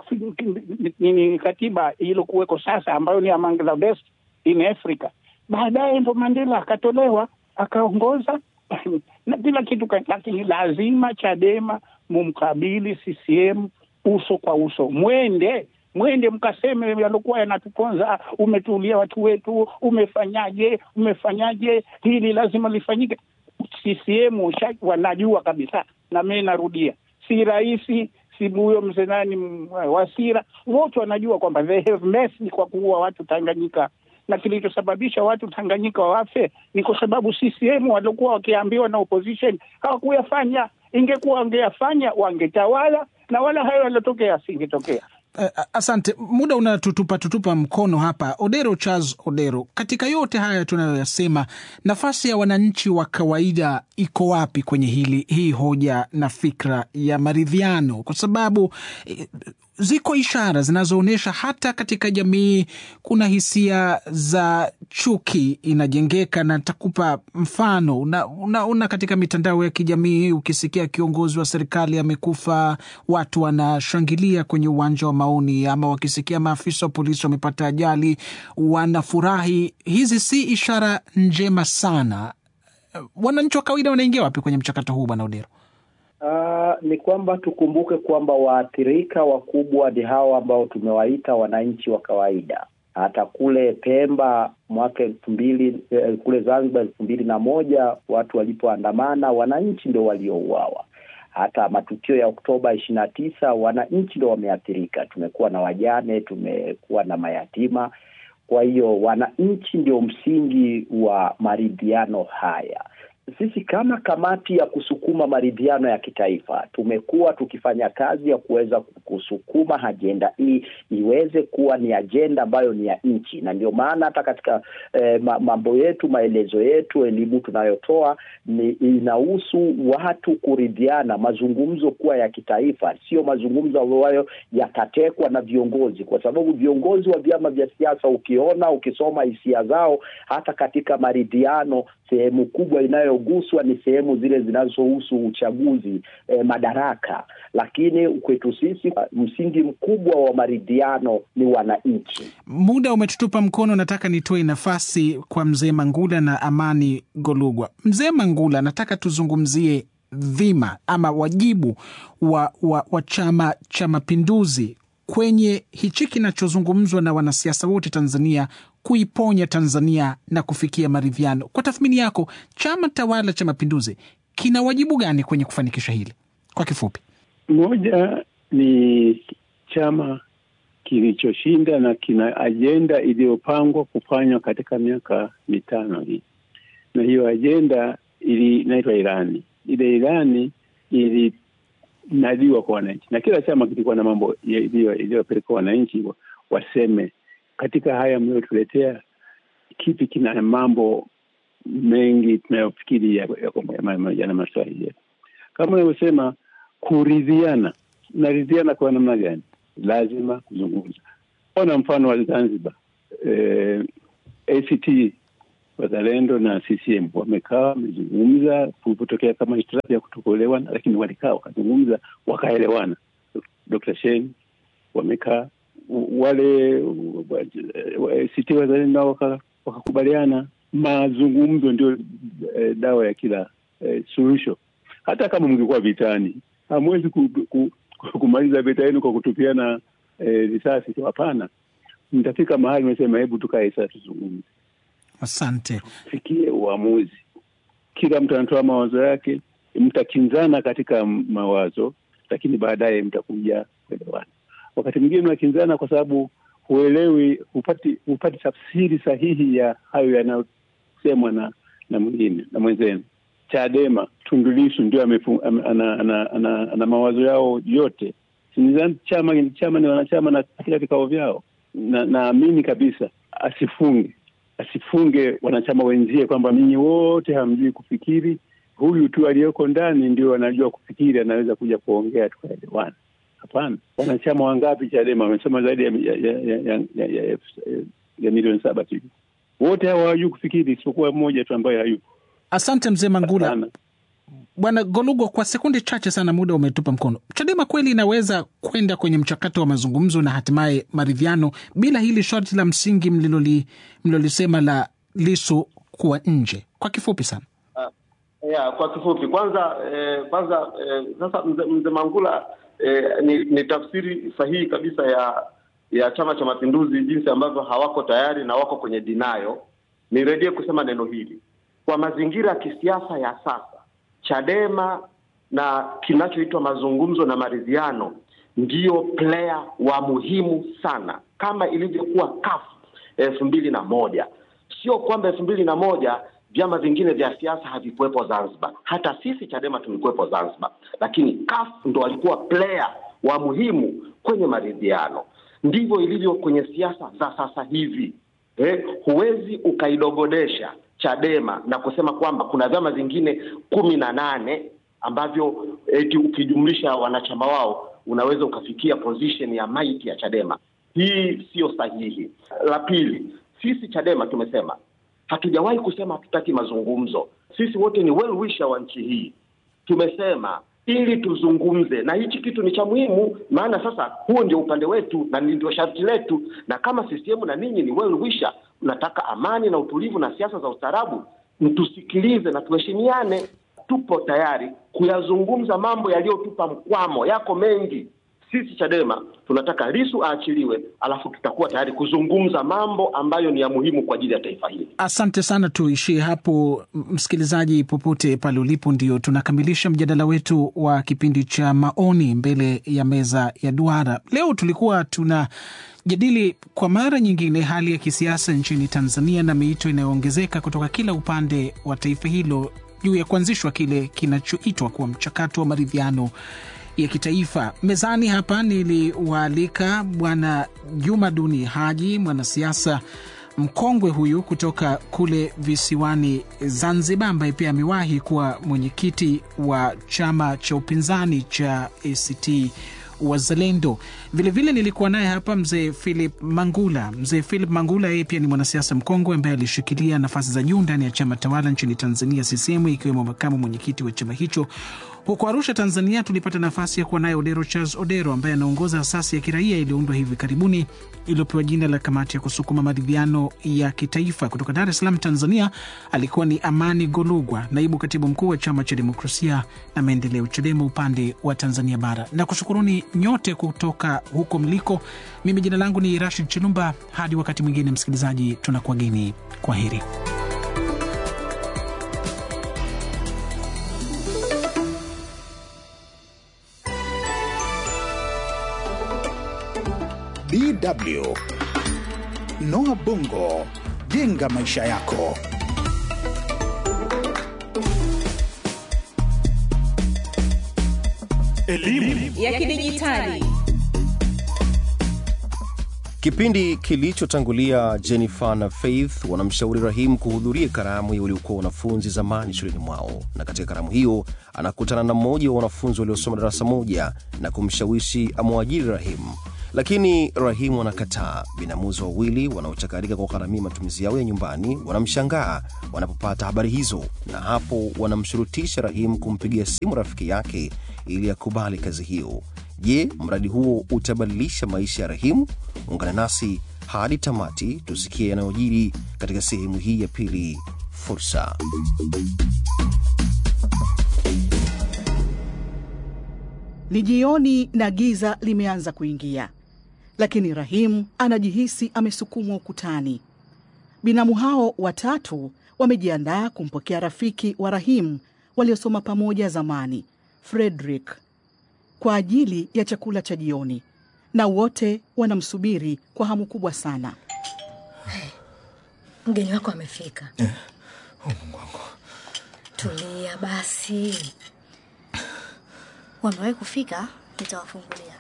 nini katiba iliyokuweko sasa, ambayo ni among the best in Africa. Baadaye ndo Mandela akatolewa akaongoza na kila kitu, lakini lazima Chadema mumkabili CCM uso kwa uso, mwende mwende mkaseme yaliokuwa yanatuponza, umetulia watu wetu, umefanyaje, umefanyaje, hili lazima lifanyike. CCM wanajua kabisa, na mi narudia, si rahisi, si huyo mzee nani Wasira, wote wanajua kwamba they have messed kwa kuua watu Tanganyika, na kilichosababisha watu Tanganyika wafe ni kwa sababu CCM waliokuwa wakiambiwa na opposition hawakuyafanya. Ingekuwa wangeyafanya wangetawala, na wala hayo yaliotokea asingetokea. Uh, asante. Muda unatutupa tutupa mkono hapa. Odero Charles Odero, katika yote haya tunayoyasema, nafasi ya wananchi wa kawaida iko wapi kwenye hili hii hoja na fikra ya maridhiano? Kwa sababu eh, ziko ishara zinazoonyesha hata katika jamii kuna hisia za chuki inajengeka, na takupa mfano una, una, una katika mitandao ya kijamii ukisikia kiongozi wa serikali amekufa, watu wanashangilia kwenye uwanja wa Maoni, ama wakisikia maafisa wa polisi wamepata ajali wanafurahi. Hizi si ishara njema sana. Wananchi wa kawaida wanaingia wapi kwenye mchakato huu, Bwana Odero? Uh, ni kwamba tukumbuke kwamba waathirika wakubwa ni hawa ambao tumewaita wananchi wa kawaida. Hata kule Pemba mwaka elfu mbili eh, kule Zanzibar elfu mbili na moja watu walipoandamana, wananchi ndio waliouawa. Hata matukio ya Oktoba ishirini na tisa wananchi ndio wameathirika. Tumekuwa na wajane, tumekuwa na mayatima. Kwa hiyo wananchi ndio msingi wa maridhiano haya. Sisi kama kamati ya kusukuma maridhiano ya kitaifa tumekuwa tukifanya kazi ya kuweza kusukuma ajenda hii iweze kuwa ni ajenda ambayo ni ya nchi, na ndio maana hata katika eh, mambo yetu, maelezo yetu, elimu tunayotoa ni inahusu watu kuridhiana, mazungumzo kuwa ya kitaifa, sio mazungumzo ambayo yatatekwa na viongozi, kwa sababu viongozi wa vyama vya siasa, ukiona ukisoma hisia zao, hata katika maridhiano sehemu kubwa inayoguswa ni sehemu zile zinazohusu uchaguzi eh, madaraka. Lakini kwetu sisi msingi mkubwa wa maridhiano ni wananchi. Muda umetutupa mkono, nataka nitoe nafasi kwa mzee Mangula na Amani Golugwa. Mzee Mangula, nataka tuzungumzie dhima ama wajibu wa, wa, wa Chama cha Mapinduzi kwenye hichi kinachozungumzwa na wanasiasa wote Tanzania kuiponya Tanzania na kufikia maridhiano. Kwa tathmini yako, chama tawala cha Mapinduzi kina wajibu gani kwenye kufanikisha hili? Kwa kifupi, moja ni chama kilichoshinda na kina ajenda iliyopangwa kufanywa katika miaka mitano hii, na hiyo ajenda ili inaitwa ilani. Ile ilani ilinadiwa kwa wananchi, na kila chama kilikuwa na mambo iliyopeleka wananchi waseme katika haya mliotuletea, kipi kina mambo mengi tunayofikiri yana maslahi yetu, kama unavyosema kuridhiana. Naridhiana kwa namna gani? Lazima kuzungumza. Ona mfano wa Zanzibar, eh, ACT Wazalendo na CCM wamekaa wamezungumza, kulipotokea kama hitilafu ya kutokuelewana, lakini walikaa wakazungumza, wakaelewana. Dr. Shein wamekaa wale ACT Wazalendo nao wakakubaliana. Mazungumzo ndio eh, dawa ya kila eh, suluhisho. Hata kama mngekuwa vitani, hamwezi ku, ku, kumaliza vita yenu kwa kutupiana risasi eh, hapana. Mtafika mahali mesema, hebu tukae sasa tuzungumze. Asante, fikie uamuzi. Kila mtu anatoa mawazo yake, mtakinzana katika mawazo, lakini baadaye mtakuja kuelewana. Wakati mwingine unakinzana kwa sababu huelewi, hupati hupati tafsiri sahihi ya hayo yanayosemwa na na mwingine na mwenzenu. Chadema, Tundu Lissu ndio ana, ana, ana, ana, ana mawazo yao yote. Chama chama ni wanachama na katika vikao vyao, na naamini kabisa asifunge asifunge wanachama wenzie kwamba ninyi wote hamjui kufikiri, huyu tu aliyoko ndani ndio anajua kufikiri, anaweza kuja kuongea tukaelewana. Hapana, wanachama wangapi Chadema wamesema zaidi ya, ya, ya, ya, ya, ya, ya, ya milioni saba tu. Wote hawa hawajui kufikiri isipokuwa mmoja tu ambaye hayupo. Asante mzee Mangula. Bwana Golugwa, kwa sekunde chache sana, muda umetupa mkono. Chadema kweli inaweza kwenda kwenye mchakato wa mazungumzo na hatimaye maridhiano bila hili sharti la msingi mliloli mlilolisema la Lisu kuwa nje? Kwa kifupi sana. Uh, yeah, kwa kifupi kwanza eh, kwanza eh, sasa mzee mze Mangula eh, ni, ni tafsiri sahihi kabisa ya ya Chama cha Mapinduzi jinsi ambavyo hawako tayari na wako kwenye dinayo. Nirejee kusema neno hili kwa mazingira ya kisiasa ya sasa Chadema na kinachoitwa mazungumzo na maridhiano ndiyo player wa muhimu sana, kama ilivyokuwa CUF elfu mbili na moja. Sio kwamba elfu mbili na moja vyama vingine vya siasa havikuwepo Zanzibar, hata sisi Chadema tulikuwepo Zanzibar, lakini CUF ndo walikuwa player wa muhimu kwenye maridhiano. Ndivyo ilivyo kwenye siasa za sasa hivi. Eh, huwezi ukaidogodesha Chadema na kusema kwamba kuna vyama vingine kumi na nane ambavyo eti ukijumlisha wanachama wao unaweza ukafikia position ya maiti ya Chadema. Hii siyo sahihi. La pili, sisi Chadema tumesema hatujawahi kusema hatutaki mazungumzo. Sisi wote ni well wisher wa nchi hii. Tumesema ili tuzungumze, na hichi kitu ni cha muhimu, maana sasa huo ndio upande wetu na ndio sharti letu, na kama CCM na ninyi ni well wisher, mnataka amani na utulivu na siasa za ustaarabu, mtusikilize na tuheshimiane. Tupo tayari kuyazungumza mambo yaliyotupa mkwamo, yako mengi. Sisi Chadema tunataka Lisu aachiliwe, alafu tutakuwa tayari kuzungumza mambo ambayo ni ya muhimu kwa ajili ya taifa hili. Asante sana, tuishie hapo. Msikilizaji popote pale ulipo, ndio tunakamilisha mjadala wetu wa kipindi cha maoni mbele ya meza ya duara. Leo tulikuwa tuna jadili kwa mara nyingine hali ya kisiasa nchini Tanzania na miito inayoongezeka kutoka kila upande wa taifa hilo juu ya kuanzishwa kile kinachoitwa kuwa mchakato wa maridhiano ya kitaifa. Mezani hapa niliwaalika Bwana Juma Duni Haji, mwanasiasa mkongwe huyu kutoka kule visiwani Zanzibar, ambaye pia amewahi kuwa mwenyekiti wa chama cha upinzani cha ACT Wazalendo. Vilevile nilikuwa naye hapa mzee Philip Mangula. Mzee Philip Mangula yeye pia ni mwanasiasa mkongwe ambaye alishikilia nafasi za juu ndani ya chama tawala nchini Tanzania, CCM, ikiwemo makamu mwenyekiti wa chama hicho. Huko Arusha, Tanzania, tulipata nafasi ya kuwa naye Odero Charles Odero ambaye anaongoza asasi ya kiraia iliyoundwa hivi karibuni iliyopewa jina la Kamati ya Kusukuma Maridhiano ya Kitaifa. Kutoka Dar es Salaam, Tanzania, alikuwa ni Amani Golugwa, naibu katibu mkuu wa Chama cha Demokrasia na Maendeleo, CHADEMA, upande wa Tanzania Bara. Na kushukuruni nyote kutoka huko mliko. Mimi jina langu ni Rashid Chilumba. Hadi wakati mwingine, msikilizaji, tunakuwageni. Kwa heri. DW Noah Bongo, jenga maisha yako. Elimu ya kidijitali. Kipindi kilichotangulia Jennifer na Faith wanamshauri Rahim kuhudhuria karamu ya waliokuwa wanafunzi zamani shuleni mwao, na katika karamu hiyo anakutana na mmoja wa wanafunzi waliosoma darasa moja na kumshawishi amwajiri Rahim, lakini Rahimu anakataa. Binamuzi wawili wanaochakarika kwa gharamia matumizi yao ya nyumbani wanamshangaa wanapopata habari hizo, na hapo wanamshurutisha Rahim kumpigia simu rafiki yake ili akubali kazi hiyo. Je, mradi huo utabadilisha maisha ya Rahimu? Ungana nasi hadi tamati, tusikie yanayojiri katika sehemu hii ya pili. Fursa. Ni jioni na giza limeanza kuingia, lakini Rahim anajihisi amesukumwa ukutani. Binamu hao watatu wamejiandaa kumpokea rafiki wa Rahim waliosoma pamoja zamani, Frederick, kwa ajili ya chakula cha jioni, na wote wanamsubiri kwa hamu kubwa sana. Mgeni wako amefika. Eh, oh, Mungu wangu. Tulia basi. Wamewahi kufika, nitawafungulia.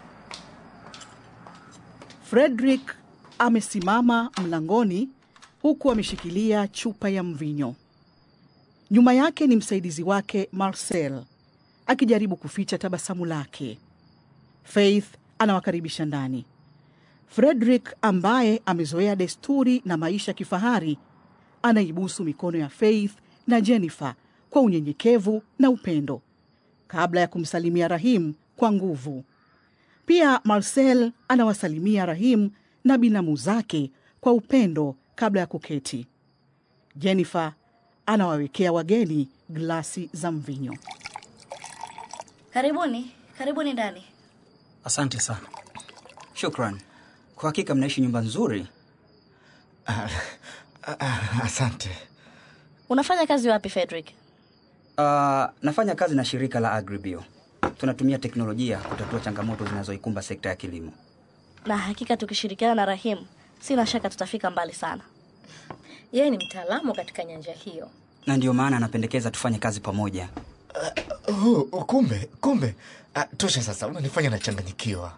Frederick amesimama mlangoni huku ameshikilia chupa ya mvinyo. Nyuma yake ni msaidizi wake Marcel akijaribu kuficha tabasamu lake. Faith anawakaribisha ndani. Frederick ambaye amezoea desturi na maisha kifahari anaibusu mikono ya Faith na Jennifer kwa unyenyekevu na upendo kabla ya kumsalimia Rahim kwa nguvu. Pia Marcel anawasalimia Rahim na binamu zake kwa upendo kabla ya kuketi. Jennifer anawawekea wageni glasi za mvinyo. Karibuni, karibuni ndani. Asante sana. Shukran. Kwa hakika mnaishi nyumba nzuri. Ah, ah, asante. Unafanya kazi wapi Frederick? Uh, nafanya kazi na shirika la Agribio. Tunatumia teknolojia kutatua changamoto zinazoikumba sekta ya kilimo. Na hakika tukishirikiana na Rahim, sina shaka tutafika mbali sana. Yeye ni mtaalamu katika nyanja hiyo. Na ndiyo maana anapendekeza tufanye kazi pamoja. Uh, oh, kumbe kumbe. Uh, tosha sasa, unanifanya nachanganyikiwa.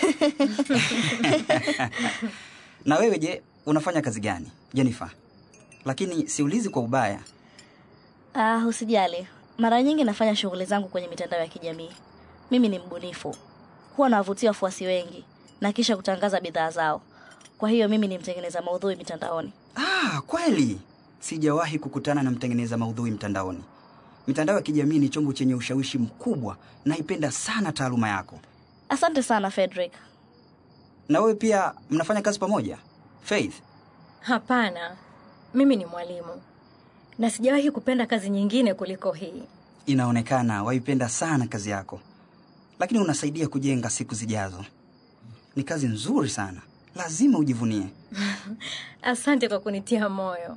Na wewe je, unafanya kazi gani Jennifer? Lakini siulizi kwa ubaya. Ah, usijali. Mara nyingi nafanya shughuli zangu kwenye mitandao ya kijamii. Mimi ni mbunifu. huwa nawavutia wafuasi wengi na kisha kutangaza bidhaa zao. Kwa hiyo mimi ni mtengeneza maudhui mitandaoni. Ah, kweli sijawahi kukutana na mtengeneza maudhui mtandaoni. Mitandao ya kijamii ni chombo chenye ushawishi mkubwa. Naipenda sana taaluma yako. Asante sana Frederick. Na wewe pia mnafanya kazi pamoja Faith? Hapana, mimi ni mwalimu na sijawahi kupenda kazi nyingine kuliko hii. Inaonekana waipenda sana kazi yako, lakini unasaidia kujenga siku zijazo. Ni kazi nzuri sana, lazima ujivunie. Asante kwa kunitia moyo.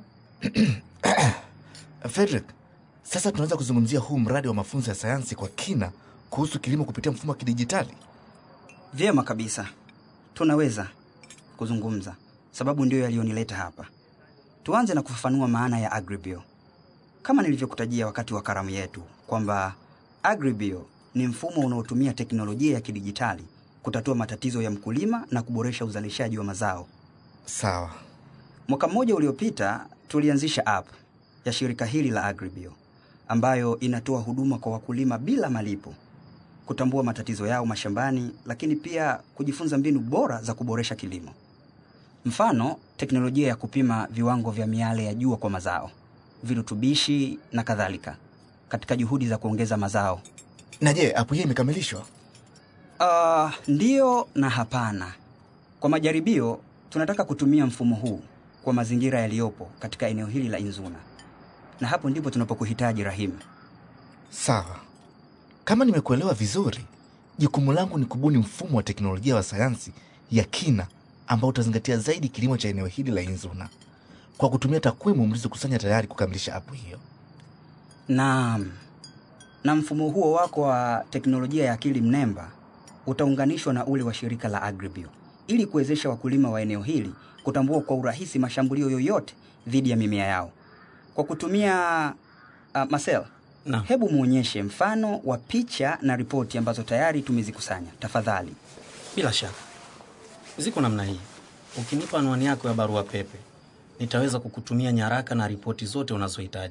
Frederick, sasa tunaweza kuzungumzia huu mradi wa mafunzo ya sayansi kwa kina kuhusu kilimo kupitia mfumo wa kidijitali. Vyema kabisa, tunaweza kuzungumza, sababu ndiyo yaliyonileta hapa. Tuanze na kufafanua maana ya Agribio. Kama nilivyokutajia wakati wa karamu yetu kwamba Agribio ni mfumo unaotumia teknolojia ya kidijitali kutatua matatizo ya mkulima na kuboresha uzalishaji wa mazao. Sawa. Mwaka mmoja uliopita tulianzisha app ya shirika hili la Agribio ambayo inatoa huduma kwa wakulima bila malipo, kutambua matatizo yao mashambani, lakini pia kujifunza mbinu bora za kuboresha kilimo. Mfano, teknolojia ya kupima viwango vya miale ya jua kwa mazao, virutubishi na kadhalika, katika juhudi za kuongeza mazao. Na je, app hii imekamilishwa? Uh, ndiyo na hapana. Kwa majaribio, tunataka kutumia mfumo huu kwa mazingira yaliyopo katika eneo hili la Inzuna, na hapo ndipo tunapokuhitaji Rahim. Sawa. Kama nimekuelewa vizuri, jukumu langu ni kubuni mfumo wa teknolojia wa sayansi ya kina ambao utazingatia zaidi kilimo cha eneo hili la Inzuna kwa kutumia takwimu mlizokusanya tayari kukamilisha apu hiyo. Naam, na mfumo huo wako wa teknolojia ya akili mnemba utaunganishwa na ule wa shirika la Agribio ili kuwezesha wakulima wa eneo hili kutambua kwa urahisi mashambulio yoyote dhidi ya mimea yao kwa kutumia uh, Marcel, na. Hebu muonyeshe mfano wa picha na ripoti ambazo tayari tumezikusanya tafadhali. Bila shaka ziko namna hii. Ukinipa anwani yako ya barua pepe, nitaweza kukutumia nyaraka na ripoti zote unazohitaji.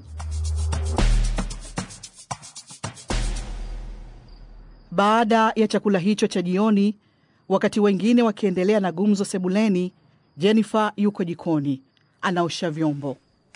Baada ya chakula hicho cha jioni, wakati wengine wakiendelea na gumzo sebuleni, Jennifer yuko jikoni anaosha vyombo.